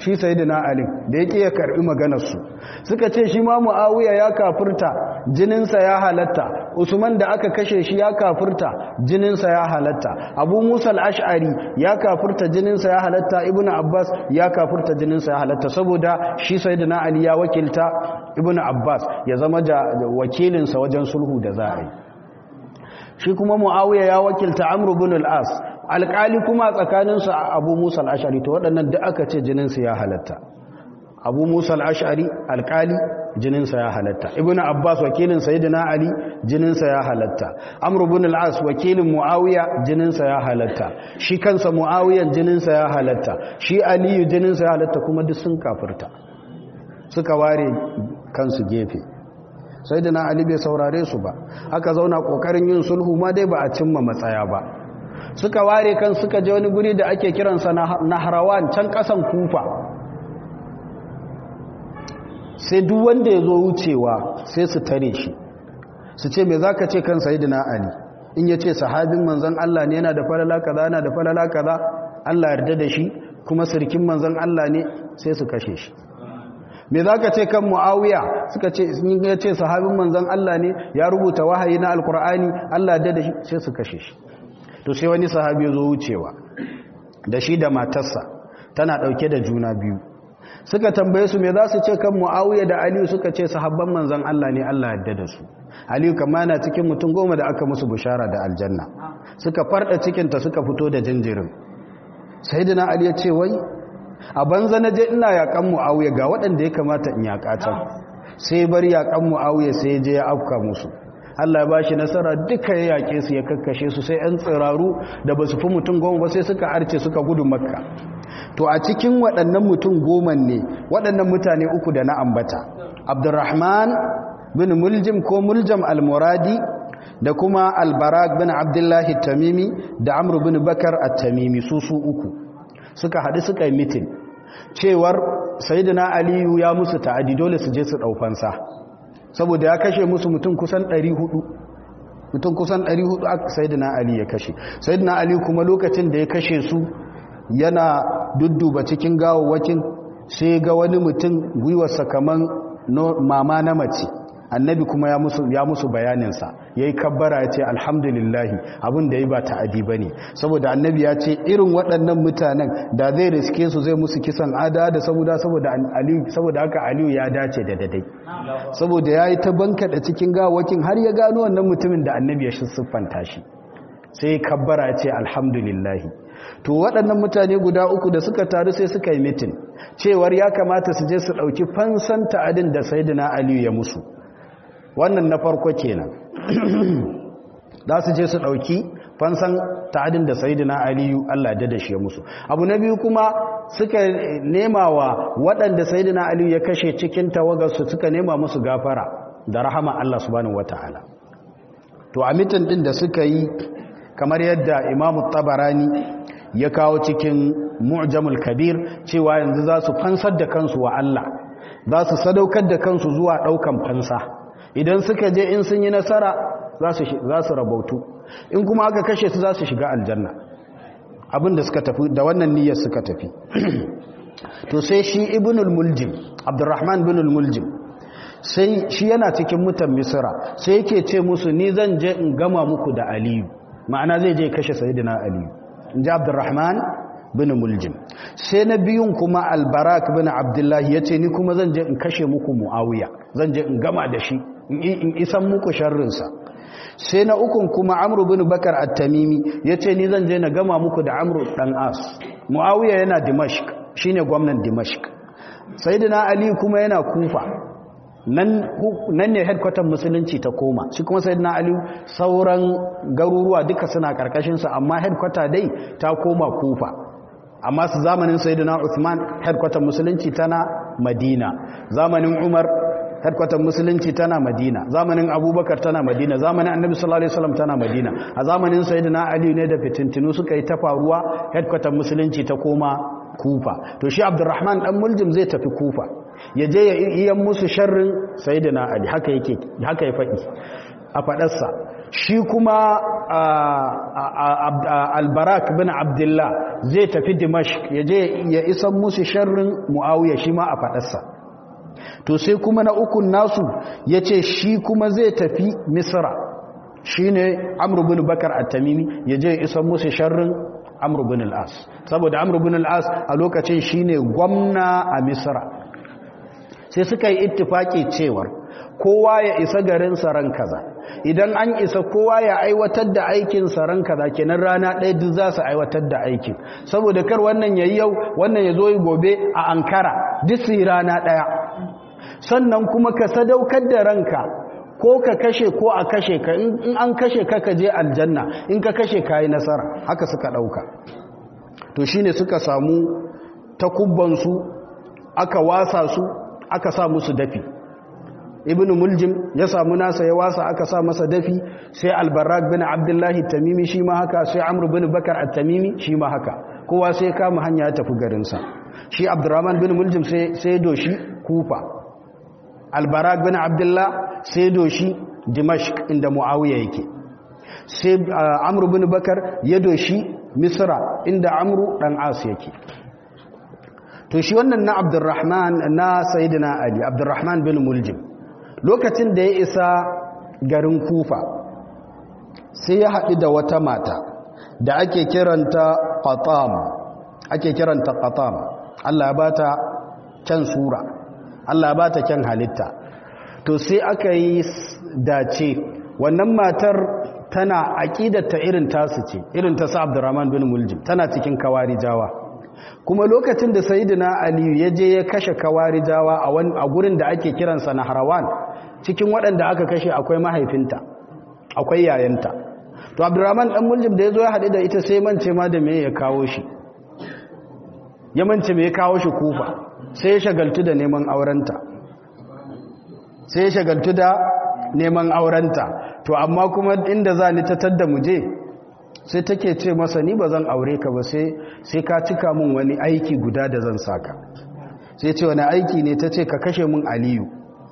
shi sayyidina ali da yake ya karbi maganar su suka ce shi ma muawiya ya kafirta jininsa ya halatta usman da aka kashe shi ya kafirta jininsa ya halatta abu musa al-ash'ari ya kafirta jininsa ya halatta ibnu abbas ya kafirta jininsa ya halatta saboda shi sayyidina ali ya wakilta ibnu abbas ya zama wakilinsa wajen sulhu da za a yi shi kuma muawiya ya wakilta amr ibn al-as alƙali kuma tsakaninsu abu musa al-ash'ari to waɗannan da aka ce jininsu ya halatta abu musa al-ash'ari alƙali jininsa ya halatta ibn abbas wakilin sayyidina ali jininsa ya halatta amr ibn al-as wakilin muawiya jininsa ya halatta shi kansa muawiyan jininsa ya halatta shi aliyu jininsa ya halatta kuma duk sun kafirta suka ware kansu gefe sayyidina ali bai saurare su ba aka zauna kokarin yin sulhu ma dai ba a cimma matsaya ba suka ware kan suka je wani guri da ake kiransa nahrawan can kasan kufa sai duk wanda ya zo wucewa sai su tare shi su ce me za ka ce kan sayidina ali in ya ce sahabin manzan Allah ne yana da falala kaza yana da falala kaza Allah yarda da shi kuma sirkin manzan Allah ne sai su kashe shi me za ka ce kan mu'awiya suka ce in ya ce sahabin manzan Allah ne ya rubuta wahayi na alkur'ani Allah yarda da shi sai su kashe shi to sai wani sahabi ya zo wucewa da shi da matarsa tana dauke da juna biyu suka tambaye su me za su ce kan mu'awiya da aliyu suka ce sahabban manzan Allah ne Allah yadda da su aliyu kama yana cikin mutum goma da aka musu bushara da aljanna suka farda cikinta suka fito da jinjirin sai dina ali ya ce wai a banza na je ina yakan mu'awiya ga waɗanda ya kamata in yaƙa can sai bar yakan mu'awiya sai je ya afka musu Allah ya ba shi nasara duka ya yaƙe su ya kakkashe su sai 'yan tsiraru da ba su fi mutum goma ba sai suka arce suka gudu makka to a cikin waɗannan mutum goma ne waɗannan mutane uku da na ambata abdurrahman bin muljim ko muljam almuradi da kuma albarak bin abdullahi tamimi da amru bin bakar at-tamimi su su uku suka haɗu suka yi mitin cewar sayyidina aliyu ya musu ta'adi dole su je su ɗaufansa saboda ya kashe musu mutum kusan 400 mutum kusan 400 aka sayyidina ali ya kashe sayyidina ali kuma lokacin da ya kashe su yana dudduba cikin gawawwakin sai ga wani mutum gwiwarsa kaman mama na mace annabi kuma ya musu ya musu bayaninsa ya yi kabbara ya ce alhamdulillahi abin da ya ba ta'adi ba ne saboda annabi ya ce irin waɗannan mutanen da zai riske su zai musu kisan ada da saboda saboda haka aliyu ya dace da dadai saboda ya yi ta bankaɗa cikin gawakin har ya gano wannan mutumin da annabi ya siffanta shi sai kabbara ya ce alhamdulillahi to waɗannan mutane guda uku da suka taru sai suka yi mitin cewar ya kamata su je su ɗauki fansan ta'adin da saidina aliyu ya musu wannan na farko kenan za su je su ɗauki fansan ta'adin da saidina aliyu allah da shi ya musu abu na biyu kuma suka nema wa waɗanda saidina aliyu ya kashe cikin tawagarsu suka nema musu gafara da rahama allah subhanahu wata'ala to a mitin ɗin da suka yi kamar yadda imamu tabarani ya kawo cikin mu'jamul kabir cewa yanzu za su fansar da kansu wa Allah za su sadaukar da kansu zuwa ɗaukan fansa idan suka je in sun yi nasara za su rabautu in kuma aka kashe su za su shiga aljanna abinda suka tafi da wannan niyyar suka tafi to sai shi ibnul muljim abdurrahman ibnul muljim sai shi yana cikin mutan misra sai yake ce musu ni zan je in gama muku da aliyu ma'ana zai je kashe sayyidina aliyu in ji abdurrahman bin muljim sai na biyun kuma albarak bin abdullahi ya ce ni kuma zan je in kashe muku mu'awiya zan je in gama da shi in isan muku sharrinsa sai na ukun kuma amru bin bakar at-tamimi ya ce ni zan je na gama muku da amru dan as mu'awiya yana dimashq shine gwamnan dimashq sayyidina ali kuma yana kufa nan ne headquarter musulunci ta koma shi kuma sai na aliyu sauran garuruwa duka suna karkashinsa amma headquarter dai ta koma kufa amma su zamanin sayyidina Uthman headquarter musulunci tana Madina zamanin Umar headquarter musulunci tana Madina zamanin Abubakar tana Madina zamanin Annabi sallallahu alaihi wasallam tana Madina a zamanin sayyidina Ali ne da fitintinu suka yi ta faruwa headquarter musulunci ta koma Kufa to shi Abdurrahman dan Muljim zai tafi Kufa ya je ya iya musu sharrin sayyidina Ali haka yake haka ya faɗi a faɗarsa shi kuma albarak bin abdullah zai tafi dimashq ya je ya isan musu sharrin muawiya shi ma a faɗarsa to sai kuma na ukun nasu ya ce shi kuma zai tafi misra shi ne amru bin bakar at-tamimi ya je ya isan musu sharrin amru bin al'as saboda amru bin al'as a lokacin shi ne gwamna a misra sai suka yi ittifaki cewar kowa ya isa garin saran kaza idan an isa kowa ya aiwatar da aikin saran kaza kenan rana ɗaya duk za su aiwatar da aikin saboda kar wannan yayi yau wannan ya zo yi gobe a ankara duk su yi rana ɗaya sannan kuma ka sadaukar da ranka ko ka kashe ko a kashe ka in an kashe ka ka je aljanna in ka kashe ka yi nasara haka suka ɗauka to shine suka samu takubbansu aka wasa su aka sa musu dafi ibn muljim ya samu nasa ya wasa aka sa masa dafi sai albarak bin abdullahi tamimi shi ma haka sai amr bin bakar at-tamimi shi ma haka kowa sai kama hanya ya tafi garinsa shi abdurrahman bin muljim sai doshi kufa albarak bin abdullah sai doshi dimashq inda muawiya yake sai amr bin bakar ya doshi misra inda amru dan as yake to shi wannan na abdurrahman na sayyidina ali abdurrahman bin muljim lokacin da ya isa garin kufa sai ya haɗu da wata mata da ake kiranta qatam ake kiranta qatam Allah ya bata kyan sura Allah ya bata kyan halitta to sai aka yi dace wannan matar tana aƙidata irin tasu ce irin ta sa Abdurrahman bin Muljim tana cikin kawarijawa kuma lokacin da Sayyidina Aliyu ya je ya kashe kawarijawa a gurin da ake kiransa na Harawan cikin waɗanda aka kashe akwai mahaifinta akwai yayanta to Abdurrahman dan Muljim da ya zo ya haɗu da ita sai mance ma da me ya kawo shi ya mance me ya kawo shi kufa sai ya shagaltu da neman aurenta sai ya shagaltu da neman aurenta to amma kuma inda za ni tattar da muje sai take ce masa ni ba zan aure ka ba sai ka cika min wani aiki guda da zan saka sai ce wani aiki ne ta ce ka kashe min aliyu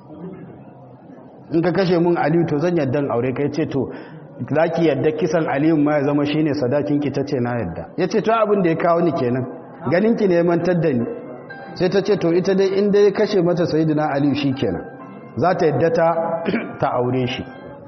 in ka kashe min aliyu to zan yadda aure ka ya ce to za ki yadda kisan aliyu ma ya zama shine sadakinki ta ce na yadda ya ce to abin da ya kawo ni kenan ganinki ne mantar da ni sai ta ce to ita dai inda ya kashe mata sayidina aliyu shi kenan za ta yadda ta aure shi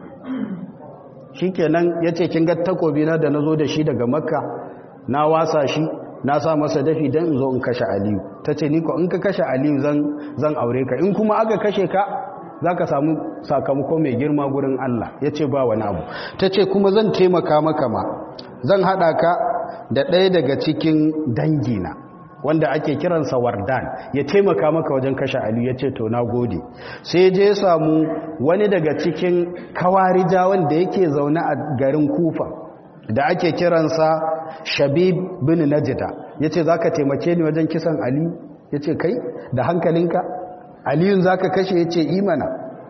shi kenan ya ce kin ga takobina da na zo da shi daga makka na wasa shi na sa masa dafi don in zo in kashe aliyu ta ce niko in ka kashe aliyu zan aure ka in kuma aka kashe ka za ka samu sakamako mai girma gurin Allah ya ce ba wani abu ta ce kuma zan taimaka maka ma zan haɗa ka da ɗaya daga cikin dangina wanda ake kiransa wardan ya taimaka maka wajen kashe aliyu ya ce to na gode sai je ya samu wani daga cikin kawarija wanda yake zaune a garin kufa da ake kiransa shabib bin najida ya ce za ka taimake ni wajen kisan aliyu ya ce kai da hankalinka aliyun za ka kashe ya ce imana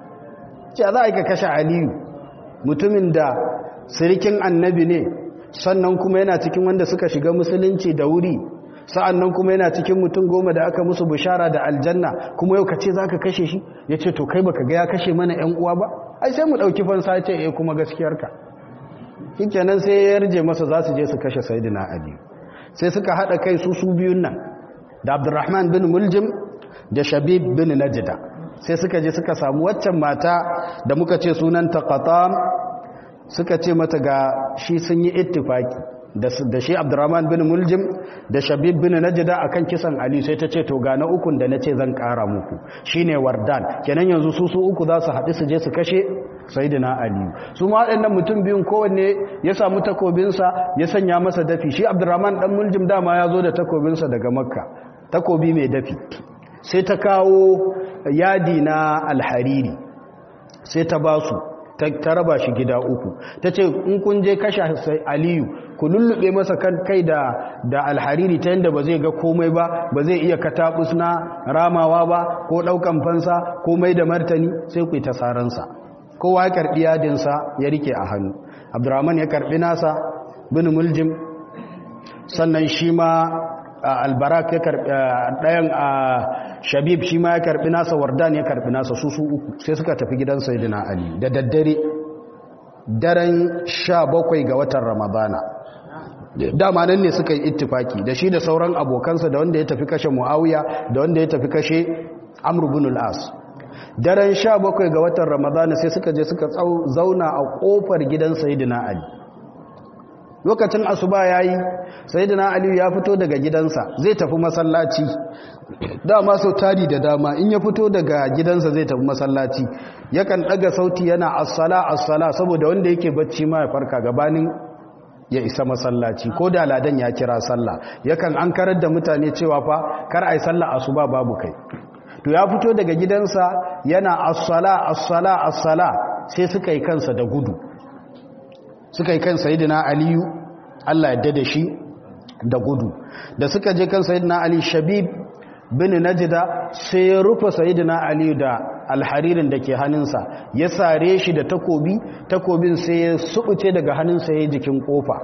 ce za a ka kashe aliyu mutumin da sirikin annabi ne sannan kuma yana cikin wanda suka shiga musulunci da wuri sa'an nan kuma yana cikin mutum goma da aka musu bishara da aljanna kuma yau ka ce za ka kashe shi ya ce to kai baka ga ya kashe mana ‘yan uwa ba ai sai mu ɗauki fansa ce ya kuma gaskiyarka shi kenan sai ya yarje masa za su je su kashe sayidina ali sai suka haɗa kai su su biyun nan da abdurrahman bin muljim da shabib bin najida sai suka je suka samu waccan mata da muka ce sunanta qatam suka ce mata ga shi sun yi ittifaki da shi abdurrahman bin muljim da shabib bin najida akan kisan ali sai ta ce to ga na ukun da nace zan kara muku shine wardan kenan yanzu su su uku za su haɗu su je su kashe sayyidina ali su ma waɗannan mutum biyun kowanne ya samu takobinsa ya sanya masa dafi shi abdurrahman dan muljim dama ya zo da takobinsa daga makka takobi mai dafi sai ta kawo yadi na alhariri sai ta basu ta raba shi gida uku ta ce in kun je kashe aliyu ku lullube masa kan kai da da alhariri ta yadda ba zai ga komai ba ba zai iya katabus na ramawa ba ko daukan fansa komai da martani sai ku yi tasaransa kowa ya karbi yadinsa ya rike a hannu abdurrahman ya karbi nasa bin muljim sannan shi ma albarak ya karbi dayan a shabib shi ma ya karbi nasa wardan ya karbi nasa su su uku sai suka tafi gidan sayyidina ali da daddare daren sha bakwai ga watan ramadana dama nan ne suka yi ittifaki da shi da sauran abokansa da wanda ya tafi kashe muawiya da wanda ya tafi kashe amr ibn al-as daren sha bakwai ga watan ramadana sai suka je suka zauna a kofar gidan sayyidina ali lokacin asuba yayi sayyidina ali ya fito daga gidansa zai tafi masallaci dama sau tari da dama in ya fito daga gidansa zai tafi masallaci yakan daga sauti yana assala assala saboda wanda yake bacci ma ya farka gabanin ya isa masallaci ko da ladan ya kira sallah yakan an karar da mutane cewa fa kar ai sallah asuba babu kai to ya fito daga gidansa yana assala assala assala sai suka yi kansa da gudu suka yi kan sayidina aliyu Allah ya da shi da gudu da suka je kan sayidina ali shabib bin najda sai ya rufe sayidina aliyu da alharirin da ke hannunsa ya sare shi da takobi takobin sai ya subuce daga hannunsa ya jikin kofa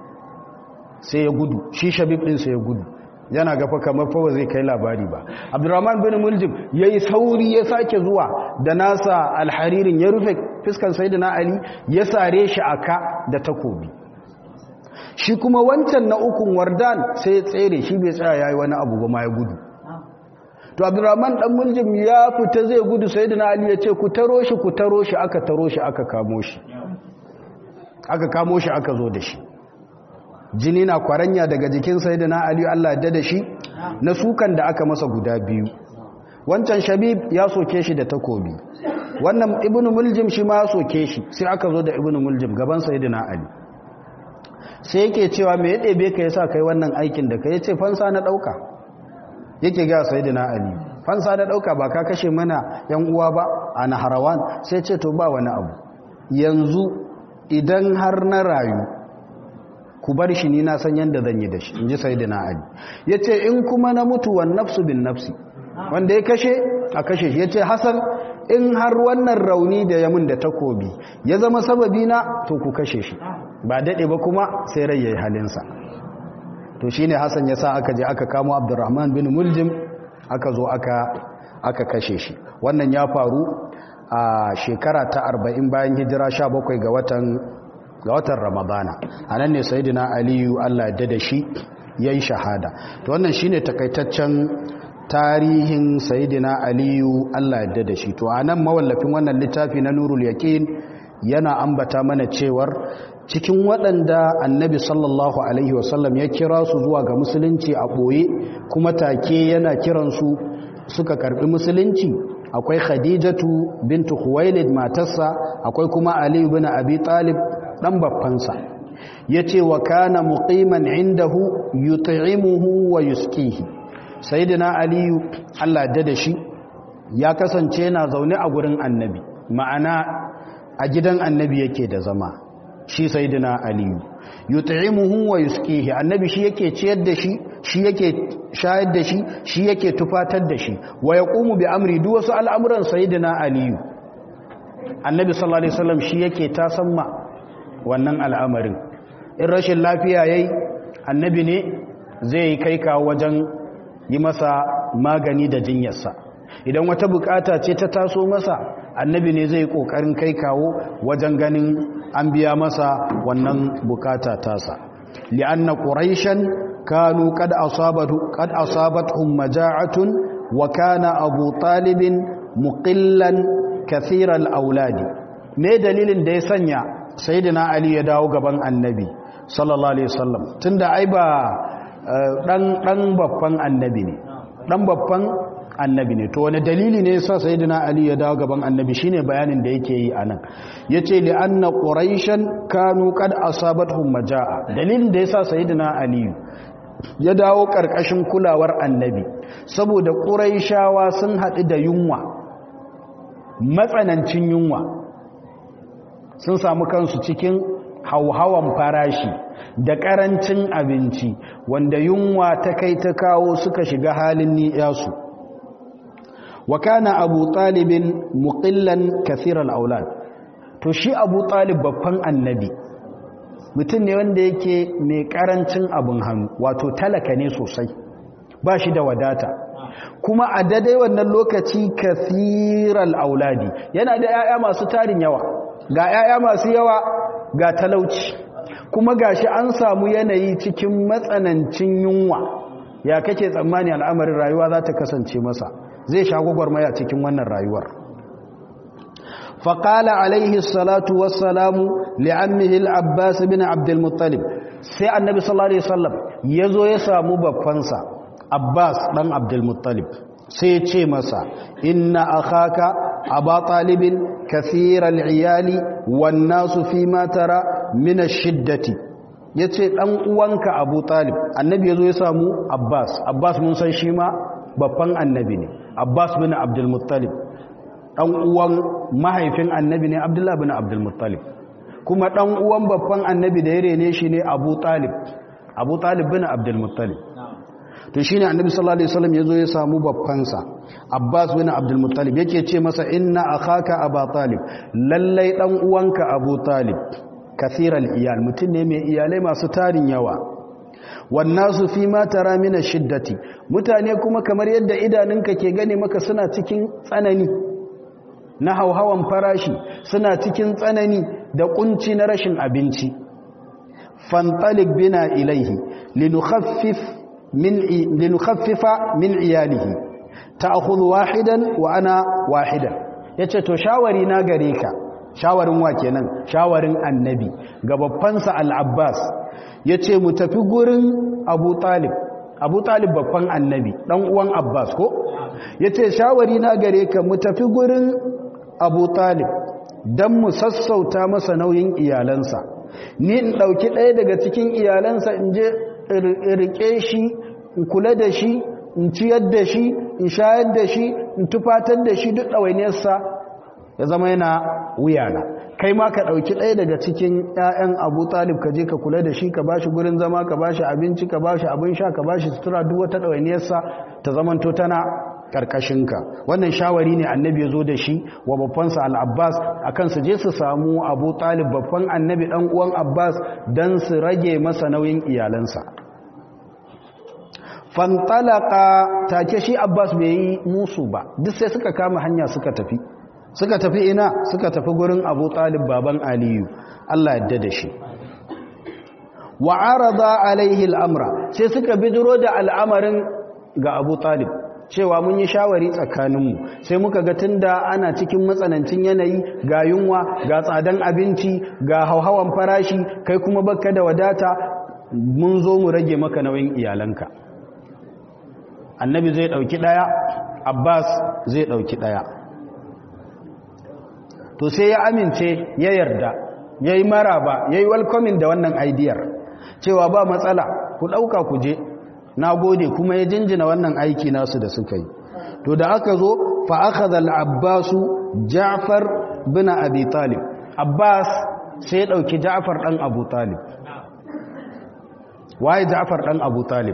sai ya gudu shi shabib din sai ya gudu yana gafa kamar fa zai kai labari ba abdurrahman bin muljim yayi sauri ya sake zuwa da nasa alharirin ya rufe fiskan sayyidina ali ya sare shi aka da takobi shi kuma wancan na ukun wardan sai ya tsere shi bai tsaya yayi wani abu ba ma ya gudu to abdurrahman dan muljim ya fita zai gudu sayyidina ali ya ce ku taro shi ku taro shi aka taro shi aka kamo shi aka kamo shi aka zo da shi jini na kwaranya daga jikin sayyidina ali Allah ya da shi na sukan da aka masa guda biyu wancan shabib ya soke shi da takobi wannan ibnu muljim shi ma ya soke shi sai aka zo da ibnu muljim gaban sayyidina ali sai yake cewa me ya ɗebe ka yasa kai wannan aikin da ka yace fansa na ɗauka yake ga sayyidina ali fansa na ɗauka ba ka kashe mana yan uwa ba a naharawan sai ce to ba wani abu yanzu idan har na rayu ku bar shi ni na san yadda zan yi da shi in ji sayyidina ali ya ce in kuma na mutuwan nafsu bin nafsi wanda ya kashe a kashe shi ya ce hasan in har wannan rauni da ya mun da takobi ya zama sababi na to ku kashe shi ba daɗe ba kuma sai rai ya yi halinsa to shi ne hasan ya sa aka je aka kamo abdurrahman bin muljim aka zo aka kashe shi wannan ya faru a shekara ta arba'in bayan hijira sha bakwai ga watan ga watan ramadana a nan ne sayidina aliyu allah ya da shi ya yi shahada to wannan shi ne takaitaccen tarihin sayidina aliyu allah ya da shi to a nan mawallafin wannan littafi na nurul yaƙin yana ambata mana cewar cikin waɗanda annabi sallallahu alaihi wasallam ya kira su zuwa ga musulunci a ɓoye kuma take yana kiransu suka karɓi musulunci akwai khadijatu bintu khuwailid matarsa akwai kuma ali ibn abi talib dan baffansa yace wa kana muqiman indahu yut'imuhu wa yusqihi sayyidina ali Allah da shi ya kasance yana zaune a gurin annabi ma'ana a gidan annabi yake da zama shi sayyidina ali yut'imuhu wa yusqihi annabi shi yake ciyar da shi shi yake shayar da shi shi yake tufatar da shi wa yaqumu bi amri duk wasu al'amuran sayyidina ali annabi sallallahu alaihi wasallam shi yake tasamma wannan al'amarin in rashin lafiya yayi annabi ne zai kai kawo wajen yi masa magani da jinyarsa idan wata bukata ce ta taso masa annabi ne zai kokarin kai kawo wajen ganin an biya masa wannan bukata tasa li'anna quraishan kanu qad asabatu qad asabatuhum maja'atun wa kana abu talibin muqillan kathiral auladi me dalilin da ya sanya sayyidina ali ya dawo gaban annabi sallallahu alaihi wasallam tunda ai ba dan dan babban annabi ne dan babban annabi ne to wani dalili ne yasa sayyidina ali ya dawo gaban annabi shine bayanin da yake yi anan yace li anna quraishan kanu qad asabatuhum majaa dalilin da yasa sayyidina ali ya dawo karkashin kulawar annabi saboda quraishawa sun hadu da yunwa matsanancin yunwa sun samu kansu cikin hauhawan farashi da karancin abinci wanda yunwa ta kai ta kawo suka shiga halin ni'yasu wa kana abu talibin muqillan kathiral aulad to shi abu talib babban annabi mutum ne wanda yake mai karancin abin hannu wato talaka ne sosai ba shi da wadata kuma a daidai wannan lokaci kathiral auladi yana da 'ya'ya masu tarin yawa ga 'ya'ya masu yawa ga talauci kuma gashi an samu yanayi cikin matsanancin yunwa ya kake tsammani al'amarin rayuwa za ta kasance masa zai sha gwagwarmaya cikin wannan rayuwar faƙala alaihi salatu wassalamu li'ammihi al'abbas bin abdulmuttalib sai annabi sallallahu alaihi wasallam ya zo ya samu babbansa abbas ɗan abdulmuttalib sai ce masa inna akhaka aba talibin kathiral iyali wan nasu fi ma tara min ash-shiddati yace dan uwanka abu talib annabi yazo ya samu abbas abbas mun san shi ma babban annabi ne abbas bin abdul muttalib dan uwan mahaifin annabi ne abdullah bin abdul muttalib kuma dan uwan babban annabi da ya rene shi ne abu talib abu talib bin abdul muttalib to shine annabi sallallahu alaihi wasallam yazo ya samu babbansa Abbas bin Abdul Muttalib yake ce masa inna akhaka Aba Talib lallai dan uwanka Abu Talib kathiral iyal mutun ne mai iyalai masu tarin yawa wannasu fi ma tara min shiddati mutane kuma kamar yadda idanunka ke gane maka suna cikin tsanani na hauhawan farashi suna cikin tsanani da kunci na rashin abinci fantalik bina ilaihi linukhaffif min linukhaffifa min iyalihi ta'khudhu wahidan wa ana wahidan yace to shawari na gare ka shawarin wa kenan shawarin annabi ga babbansa al-abbas yace mu tafi gurin abu talib abu talib babban annabi dan uwan abbas ko yace shawari na gare ka mu tafi gurin abu talib dan mu sassauta masa nauyin iyalansa ni in dauki ɗaya daga cikin iyalansa in je rike shi in kula da shi in ciyar da shi in shayar da shi in tufatar da shi duk ɗawainiyarsa ya zama yana wuyana kai ma ka ɗauki ɗaya daga cikin 'ya'yan abu talib ka je ka kula da shi ka ba shi gurin zama ka ba shi abinci ka ba shi abin sha ka ba shi sutura duk wata ɗawainiyarsa ta zamanto tana ƙarƙashinka wannan shawari ne annabi ya zo da shi wa babbansa al'abbas a kan su je su samu abu talib babban annabi ɗan uwan abbas don su rage masa nauyin iyalansa fantalaka take shi abbas bai yi musu ba duk sai suka kama hanya suka tafi suka tafi ina suka tafi gurin abu talib baban aliyu allah yadda da shi wa arada alaihi al'amra sai suka bidiro da al'amarin ga abu talib cewa mun yi shawari tsakaninmu sai muka ga tunda ana cikin matsanancin yanayi ga yunwa ga tsadan abinci ga hauhawan farashi kai kuma baka da wadata mun zo mu rage maka nauyin iyalanka annabi zai dauki daya abbas zai dauki daya to sai ya amince ya yarda yayi maraba yayi welcoming da wannan idea cewa ba matsala ku dauka ku je na gode kuma ya jinjina wannan aiki nasu da suka yi to da aka zo fa akhadha al-abbas ja'far bin abi talib abbas sai ya dauki ja'far dan abu talib waye ja'far dan abu talib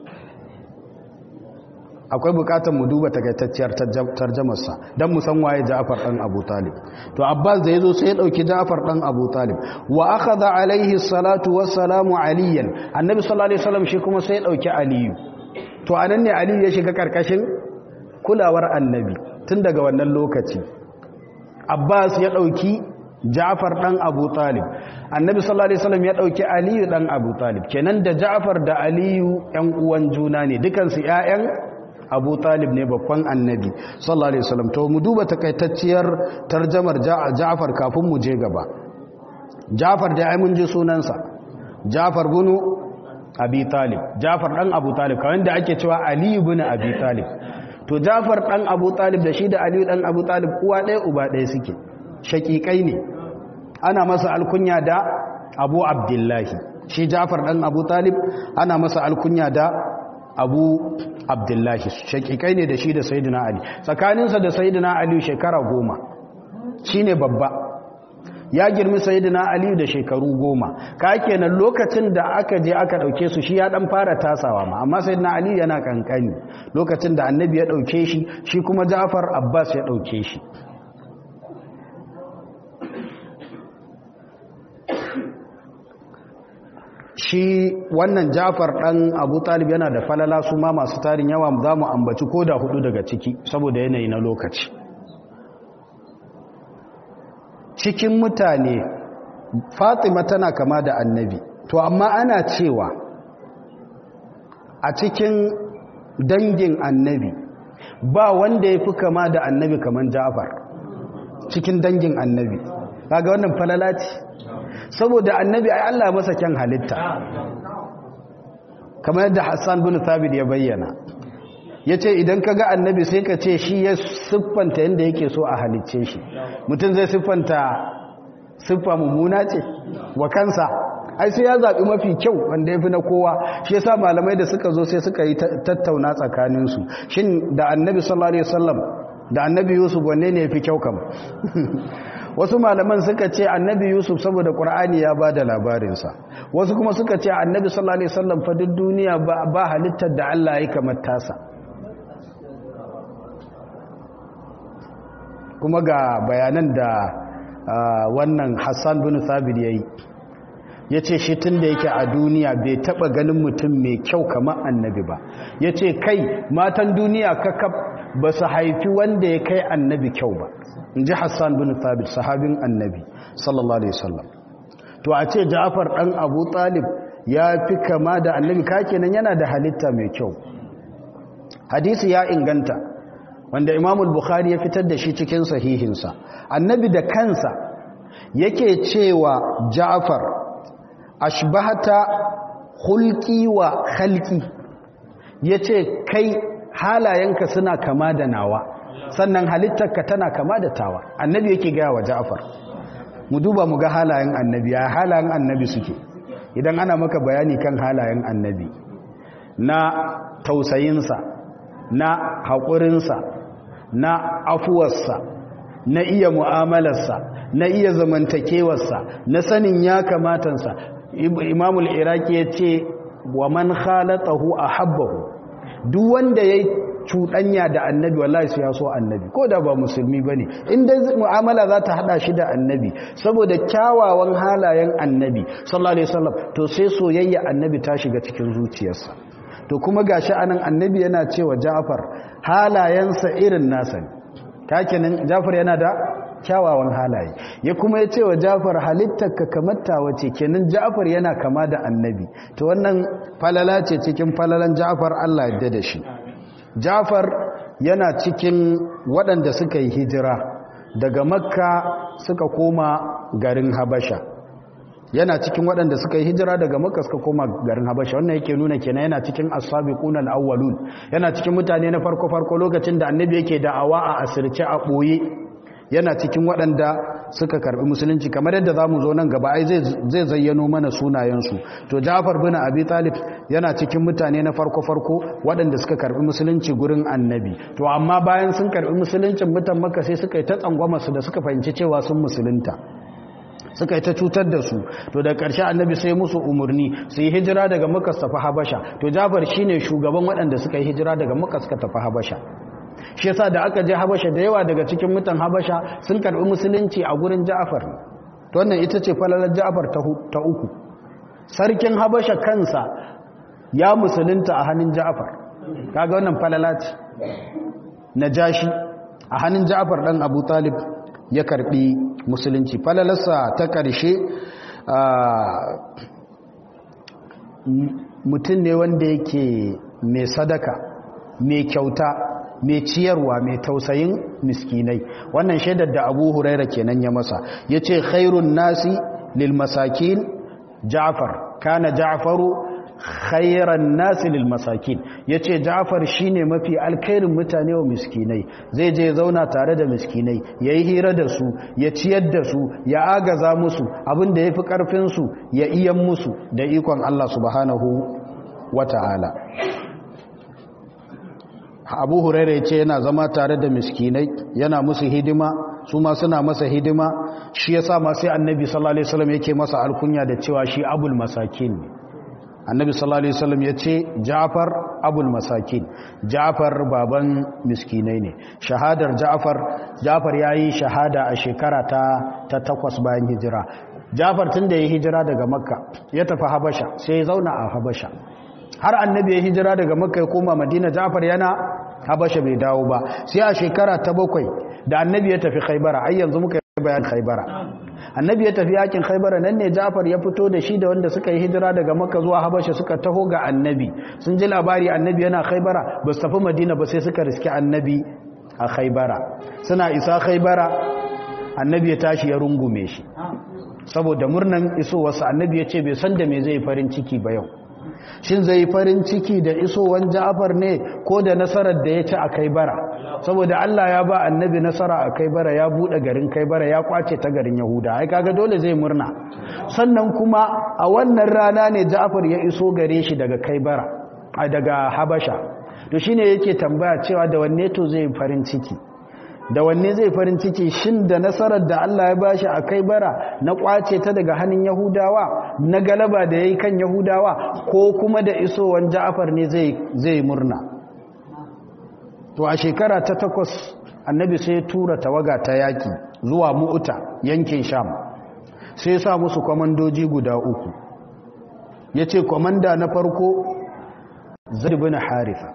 akwai bukatar mu duba takaitacciyar tarjamarsa don mu san waye Ja'far dan Abu Talib to Abbas da yazo sai ya dauki Ja'far dan Abu Talib wa akhadha alaihi salatu wassalamu aliyan annabi sallallahu alaihi wasallam shi kuma sai ya dauki Aliyu to anan ne Aliyu ya shiga karkashin kulawar annabi tun daga wannan lokaci Abbas ya dauki Ja'far dan Abu Talib annabi sallallahu alaihi wasallam ya dauki Aliyu dan Abu Talib kenan da Ja'far da Aliyu ƴan uwan juna ne dukansu ƴaƴan abu talib ne babban annabi sallallahu alaihi wasallam to mu duba takaitacciyar tarjamar ja'far kafin mu je gaba ja'far da ai mun ji sunansa ja'far bin abi talib ja'far dan abu talib kawai da ake cewa ali ibn abi talib to ja'far dan abu talib da shi da ali dan abu talib uwa ɗaya uba ɗaya suke shakikai ne ana masa alkunya da abu abdullahi shi ja'far dan abu talib ana masa alkunya da abu abdullahi shakikai ne da shi da sayidina ali tsakaninsa da sayidina ali shekara goma shi ne babba ya girmi sayidina ali da shekaru goma ka kenan lokacin da aka je aka dauke su shi ya dan fara tasawa ma amma sayidina ali yana kankani lokacin da annabi ya dauke shi shi kuma ja'far abbas ya dauke shi shi wannan jafar ɗan abu talib yana da falala su ma masu tarin yawa za mu ambaci ko da hudu daga ciki saboda yanayi na lokaci cikin mutane fatima tana kama da annabi to amma ana cewa a cikin dangin annabi ba wanda ya fi kama da annabi kamar ja'far cikin dangin annabi kaga wannan falala ce saboda annabi ai Allah masa kyan halitta kamar yadda Hassan bin Thabit ya bayyana yace idan kaga annabi sai ka ce shi ya siffanta yanda yake so a halicce shi mutum zai siffanta siffa mummuna ce wa kansa ai sai ya zaɓi mafi kyau wanda ya fi na kowa shi yasa malamai da suka zo sai suka yi tattauna tsakaninsu shin da annabi sallallahu alaihi wasallam da annabi yusuf wanne ne ya fi kyau kam wasu malaman suka ce annabi yusuf saboda ƙur'ani ya ba da labarinsa wasu kuma suka ce annabi sallallahu alaihi wasallam fa duk duniya ba halittar da allah ya kamar tasa kuma ga bayanan da wannan hassan bin thabit ya yi ya ce shi tun da yake a duniya bai taba ganin mutum mai kyau kamar annabi ba ya ce kai matan duniya kakab ba su haifi wanda ya kai annabi kyau ba in ji hassan bin thabit sahabin annabi sallallahu alaihi wasallam to a ce ja'afar dan abu talib ya fi kama da annabi kakenan yana da halitta mai kyau hadisi ya inganta wanda imamul bukhari ya fitar da shi cikin sahihinsa annabi da kansa yake cewa ja'afar ashbahata hulki wa khalqi yace kai halayenka suna kama da nawa sannan halittarka tana kama da tawa annabi yake gaya wa Ja'far mu duba mu ga halayen annabi ya halayen annabi suke idan ana maka bayani kan halayen annabi na tausayinsa na haƙurinsa na afuwarsa na iya mu'amalarsa na iya zamantakewarsa na sanin ya kamatansa imamul iraki ya ce wa man khalatahu ahabbahu duk wanda yayi cuɗanya da annabi wallahi sai ya so annabi ko da ba musulmi bane in dai mu'amala za ta hada shi da annabi saboda kyawawan halayen annabi sallallahu alaihi wasallam to sai soyayya annabi ta shiga cikin zuciyarsa to kuma gashi anan annabi yana cewa Ja'far halayensa irin nasa ne kakenan Ja'far yana da kyawawan halaye ya kuma ya ce wa jafar halittarka kamar tawa ce kenan jafar yana kama da annabi to wannan falala ce cikin falalan jafar Allah yadda da shi jafar yana cikin waɗanda suka yi hijira daga makka suka koma garin habasha yana cikin waɗanda suka yi hijira daga makka suka koma garin habasha wannan yake nuna kenan yana cikin as-sabiquna al-awwalun yana cikin mutane na farko farko lokacin da annabi yake da'awa a asirce a boye yana cikin waɗanda suka karbi musulunci kamar yadda za mu zo nan gaba ai zai zayyano mana sunayensu to jafar bin abi talib yana cikin mutane na farko-farko waɗanda suka karbi musulunci gurin annabi to amma bayan sun karbi musuluncin mutan maka sai suka yi ta tsangwama su da suka fahimci cewa sun musulunta suka yi ta cutar da su to da ƙarshe annabi sai musu umarni su yi hijira daga maka su tafi habasha to jafar shine shugaban waɗanda suka yi hijira daga maka suka tafi habasha shi yasa da aka je habasha da yawa daga cikin mutan habasha sun karbi musulunci a gurin ja'far to wannan ita ce falalar ja'far ta uku sarkin habasha kansa ya musulunta a hannun ja'far kaga wannan falala ce najashi a hannun ja'far dan abu talib ya karbi musulunci falalarsa ta karshe mutum ne wanda yake mai sadaka mai kyauta mai ciyarwa mai tausayin miskinai wannan shaidar da abu huraira kenan ya masa ya ce khairun nasi lil masakin ja'far kana ja'faru khairan nasi lil masakin ya ce ja'far shine mafi alkhairin mutane wa miskinai zai je zauna tare da miskinai ya yi hira da su ya ciyar da su ya agaza musu abinda ya fi ƙarfinsu ya iyan musu da ikon Allah subhanahu wa ta'ala abu huraira ya ce yana zama tare da miskinai yana musu hidima su ma suna masa hidima shi ya sa masu annabi sallallahu alaihi wasallam yake masa alkunya da cewa shi abul masakin ne annabi sallallahu alaihi wasallam ya ce ja'far abul masakin ja'far baban miskinai ne shahadar ja'far ja'far yayi shahada a shekara ta ta takwas bayan hijira ja'far tun da ya hijira daga makka ya tafi habasha sai ya zauna a habasha har annabi ya hijira daga makka ya koma madina ja'far yana habasha bai dawo ba sai a shekara ta bakwai da annabi ya tafi khaybara ai yanzu muka bayan khaybara annabi ya tafi yakin khaybara nan ne Ja'far ya fito da shi da wanda suka yi hijira daga Makka zuwa Habasha suka taho ga annabi sun ji labari annabi yana khaybara ba su tafi Madina ba sai suka riski annabi a khaybara suna isa khaybara annabi ya tashi ya rungume shi saboda murnan isowarsa annabi ya ce bai san da me zai farin ciki ba yau shin zai farin ciki da isowar Ja'far ne ko da nasarar da ya ci a Kaibara saboda Allah ya ba annabi nasara a Kaibara ya bude garin Kaibara ya kwace ta garin Yahuda ai kaga dole zai murna sannan kuma a wannan rana ne Ja'far ya iso gare shi daga Kaibara a daga Habasha to shine yake tambaya cewa da wanne to zai farin ciki da wanne zai farin ciki shin da nasarar da Allah ya bashi a kai bara na kwace ta daga hannun Yahudawa na galaba da yayi kan Yahudawa ko kuma da isowan Ja'far ne zai zai murna to a shekara ta takwas annabi sai ya tura tawaga ta yaki zuwa Mu'ta yankin Sham sai ya sa musu komandoji guda uku yace komanda na farko Zaid ibn Haritha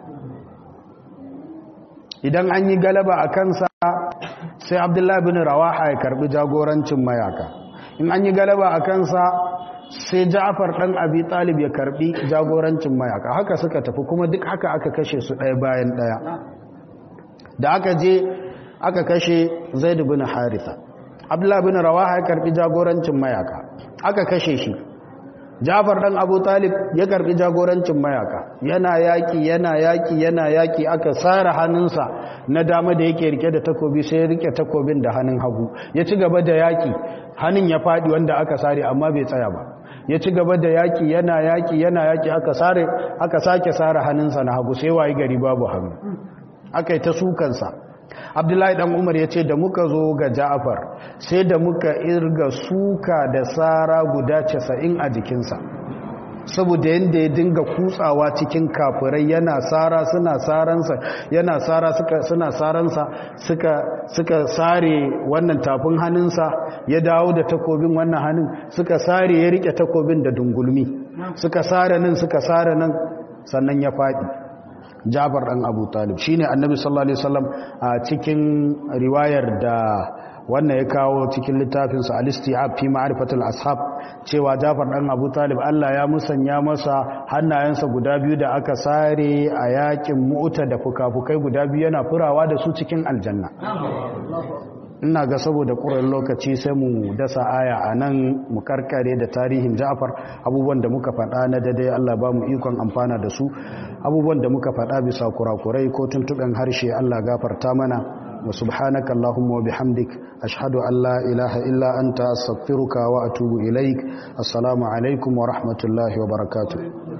idan an yi galaba a kansa sai abdullahi bin rawaha ya karbi jagorancin mayaka in an yi galaba a kansa sai ja'far dan abi talib ya karbi jagorancin mayaka haka suka tafi kuma duk haka aka kashe su ɗaya bayan ɗaya da aka je aka kashe zaid bin haritha abdullahi bin rawaha ya karbi jagorancin mayaka aka kashe shi Jafar dan Abu Talib ya karbi jagorancin mayaka yana yaki yana yaki yana yaki aka sara hannunsa na dama da yake rike da takobi sai ya rike takobin da hannun hagu ya ci gaba da yaki hannun ya fadi wanda aka sare amma bai tsaya ba ya ci gaba da yaki yana yaki yana yaki aka sare aka sake sara hannunsa na hagu sai wayi gari babu hannu aka yi ta sukansa abdullahi dan umar ya ce da muka zo ga ja'afar sai da muka irga suka da tsara guda casa'in a jikinsa saboda yadda ya dinga kutsawa cikin kafirai yana tsara suna tsaransa yana tsara suna tsaransa suka suka sare wannan tafin hannunsa ya dawo da takobin wannan hannun suka sare ya rike takobin da dungulmi suka sare nan suka sare nan sannan ya faɗi Jabar ɗan Abu Talib shine Annabi sallallahu alaihi wasallam a cikin riwayar da wannan ya kawo cikin littafin sa Al-Istiab fi Ma'rifatul Ashab cewa Jafar ɗan Abu Talib Allah ya musanya masa hannayensa guda biyu da aka sare a yakin Mu'ta da fukafukai guda biyu yana furawa da su cikin aljanna ina ga saboda ƙuran lokaci sai mu dasa aya a nan mu karkare da tarihin ja'far abubuwan da muka faɗa na daidai Allah ba mu ikon amfana da su abubuwan da muka faɗa bisa kurakurai ko tuntuɓen harshe Allah gafarta mana wa subhanaka Allahumma wa bihamdik ashhadu an la ilaha illa anta astaghfiruka wa atubu ilaik assalamu alaikum wa rahmatullahi wa barakatuh